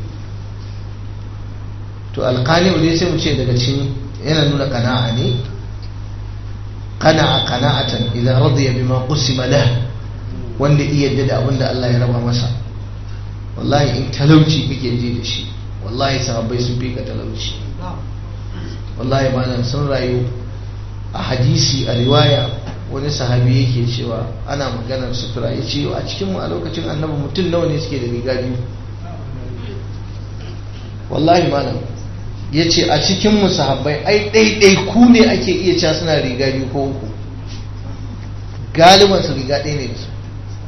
to alkali ne sai mu ce daga cikin yana nuna kana'a ne kana'a kana'atan idan radiya bima qusima lah wanda iya yadda da abin da Allah ya raba masa wallahi in talauci kake ji da shi wallahi sahabbai sun fi ka talauci wallahi malam sun rayu a hadisi a riwaya wani sahabi yake cewa ana maganar sutura ya ce a cikinmu a lokacin annabi mutum nawa ne suke da riga biyu wallahi malam ya ce a cikinmu sahabbai ai ɗaiɗai ku ne ake iya cewa suna riga biyu ko uku galiban su riga ɗaya ne da su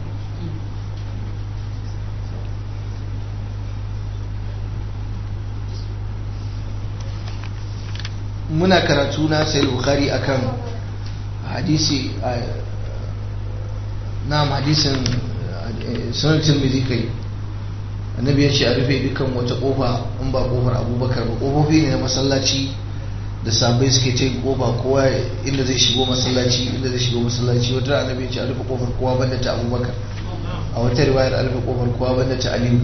muna karatu na sai bukhari akan hadisi na hadisin sunan tirmidhi kai annabi ya ce a rufe dukkan wata kofa in ba kofar abubakar ba kofofi ne na masallaci da sabai suke ce kofa kowa inda zai shigo masallaci inda zai shigo masallaci wata annabi ya ce a rufe kofar kowa banda ta abubakar a wata riwayar a rufe kofar kowa banda ta aliyu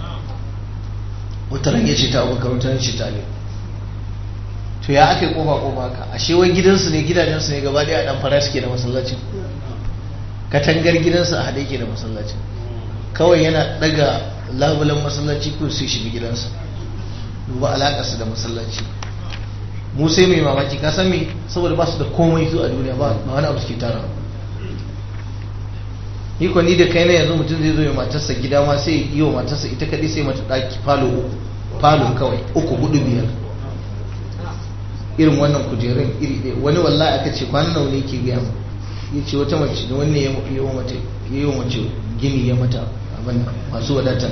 wata ran ya ce ta abubakar wata ran ce ta aliyu to ya aka yi kofa kofa ka ashe wai gidansu ne gidajensu ne gaba daya dan fara suke da masallacin katangar gidansu a haɗe ke da masallacin kawai yana daga labulan masallaci ko sai shiga gidansa duba alakarsa da masallaci mu sai mai mamaki ka san me saboda ba su da komai su a duniya ba wani abu suke tara ni ko ni da kai na yanzu mutum zai zo ya matarsa gida ma sai yi wa matarsa ita kadai sai mata daki falo uku falo kawai uku hudu biyar irin wannan kujerun iri ɗaya wani wallahi aka ce kwanan nawa ne ke gaya mu ya ce wata mace da wanne ya yi wa mace ya yi wa mace gini ya mata abin masu wadatar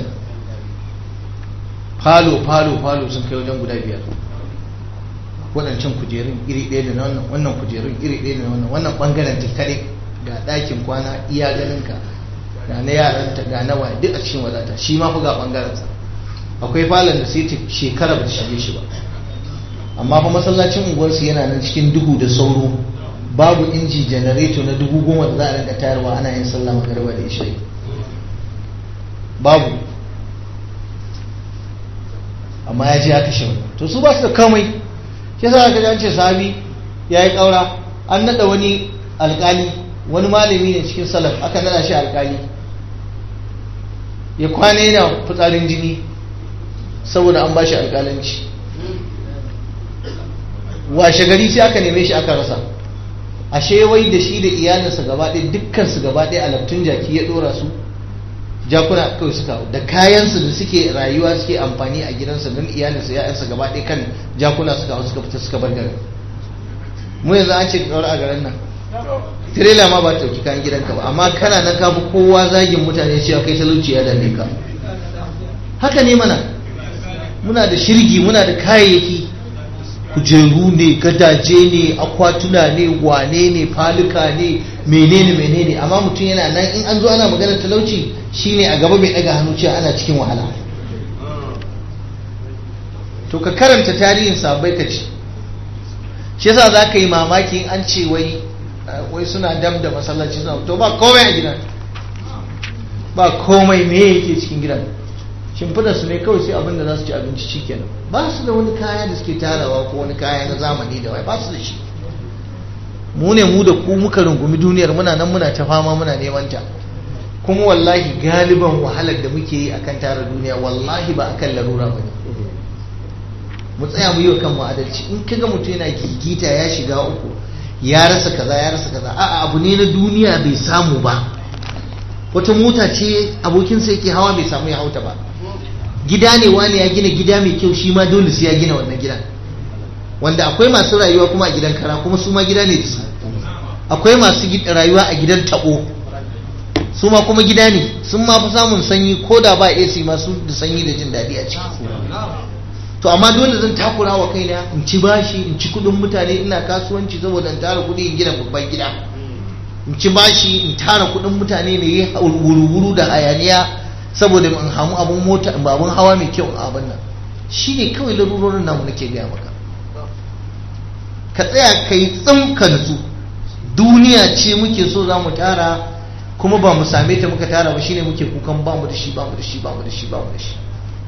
falo falo falo sun kai wajen guda biyar waɗancan kujerun iri ɗaya da na wannan wannan kujerun iri ɗaya da na wannan wannan ɓangaren ta kare ga ɗakin kwana iya ganinka ga na yaranta ga na waye duk a cikin wadata shi ma fi ga ɓangarensa akwai falon da sai ta shekara ba ta shige shi ba amma fa masallacin unguwarsu yana nan cikin duhu da sauro babu inji janareto na dubu goma da za a rinka tayarwa ana yin sallah magariba da isha'i babu amma ya je ya kashe wani to su ba su da kamai shi yasa aka an ce sahabi ya yi ƙaura an naɗa wani alƙali wani malami ne cikin salaf aka naɗa shi alƙali ya kwana yana fitsarin jini saboda an ba shi alƙalanci washe gari sai aka neme shi aka rasa ashe wai da shi da iyalinsa gaba ɗaya dukkan su gaba ɗaya alaftun jaki ya ɗora su jakuna kawai suka da kayansu da suke rayuwa suke amfani a gidansa don iyalinsa ya'yansa gaba ɗaya kan jakuna suka hau suka fita suka bar garin mu yanzu an ce ka ɗaura a garin nan tirela ma ba ta ɗauki kayan gidanka ba amma kana nan ka fi kowa zagin mutane cewa kai talauci ya dame ka haka ne mana muna da shirgi muna da kayayyaki kujeru ne gadaje ne akwatuna ne wane ne faluka ne menene menene amma mutum yana nan in an zo ana maganar talauci shine a gaba bai daga hannu cewa ana cikin wahala to ka karanta tarihin sabai ka ci shi yasa za ka yi mamaki an ce wai wai suna dam da masallaci suna to ba komai a gidan ba komai me yake cikin gidan shimfidar su ne kawai sai abin da za su ci abinci shikenan ba su da wani kaya da suke tarawa ko wani kaya na zamani da wai ba su da shi mu ne mu da ku muka rungumi duniyar muna nan muna ta fama muna neman ta kuma wallahi galiban wahalar da muke yi akan tara duniya wallahi ba akan larura ba ne mu tsaya mu yi wa kanmu adalci in kaga mutum yana gigita ya shiga uku ya rasa kaza ya rasa kaza a'a abu ne na duniya bai samu ba wata mota ce abokinsa yake hawa bai samu ya hauta ba gida ne wani ya gina gida mai kyau shi ma dole sai ya gina wannan gidan wanda akwai masu rayuwa kuma a gidan kara kuma su ma gida ne da su akwai masu rayuwa a gidan tabo su ma kuma gida ne sun ma fi samun sanyi ko da ba AC masu da sanyi da jin daɗi a ciki to amma dole zan takura wa kaina in ci bashi in ci kuɗin mutane ina kasuwanci saboda in tara kuɗi in gina babban gida in ci bashi in tara kuɗin mutane ne yi wuru-wuru da hayaniya saboda in hamu abun mota abun hawa mai kyau a abin nan shine kawai larurorin namu nake gaya maka ka tsaya ka yi tsim ka nutsu duniya ce muke so za mu tara kuma ba mu same ta muka tara ba shine muke kukan ba mu da shi ba mu da shi ba mu da shi ba mu da shi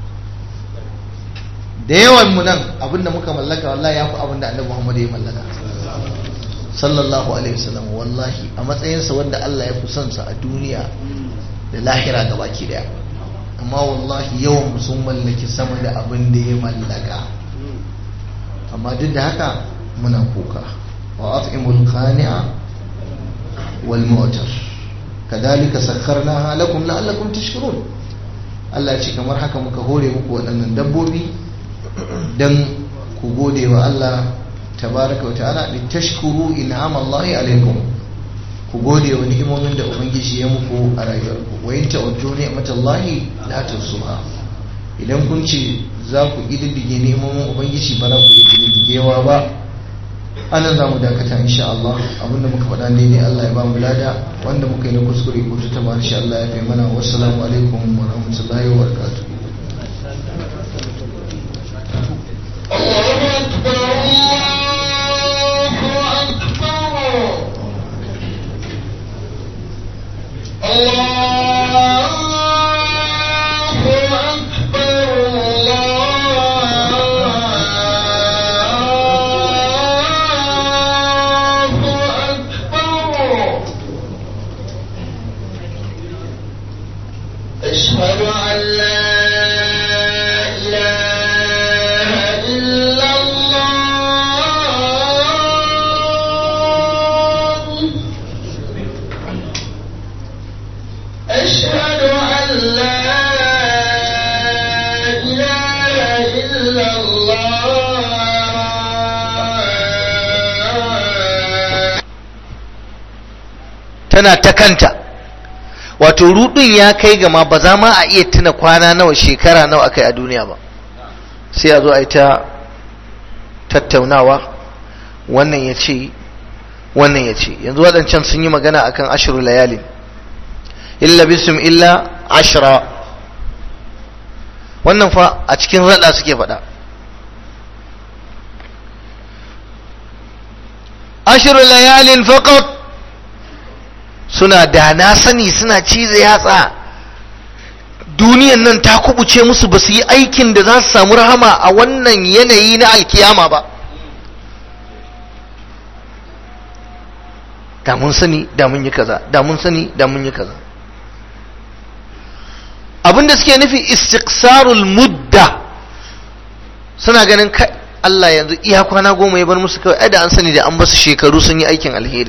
da yawan mu nan abinda muka mallaka wallahi ya fi abinda annabi Muhammad ya mallaka sallallahu alaihi wasallam wallahi a matsayinsa wanda Allah ya fi son sa a duniya da lahira gabaki daya amma wallahi yawan mu sun mallaki sama da abin da ya mallaka amma duk da haka muna kuka wa at'imul qani'a wal mu'tar kadhalika sakharnaha lakum la'allakum tashkurun Allah ya ce kamar haka muka hore muku waɗannan dabbobi dan ku gode wa Allah tabaraka wa ta'ala li tashkuru in'ama Allah alaikum ku gode wa ni'imomin da ubangiji ya muku a rayuwarku wa in ta'uddu ni'matallahi la tuhsuha idan kun ce za ku ididdige ni'imomin ubangiji ba za ku iya ididdigewa ba anan za mu dakata insha Allah abinda muka faɗa daidai Allah ya ba mu lada wanda muka yi na kuskure ko ta tabar insha Allah ya fi mana wassalamu alaikum wa rahmatullahi wa barakatuh أشهد أن لا إلا الله tana ta kanta wato rudin ya kai gama ba za ma a iya tuna kwana nawa shekara nawa aka yi a duniya ba sai a zo a yi ta tattaunawa wannan ya ce wannan ya ce yanzu waɗancan sun yi magana akan ashiru layalin illa bisum illa ashira wannan fa a cikin raɗa suke faɗa ashiru layalin faqat suna da na sani suna cize yatsa duniyan nan ta kubuce musu ba su yi aikin da za su samu rahama a wannan yanayi na alkiyama ba da mun sani da mun yi kaza da mun sani da mun yi kaza abinda suke nufi istiqsarul mudda suna ganin kai Allah yanzu iya kwana goma ya bar musu kawai ai da an sani da an basu shekaru sun yi aikin alheri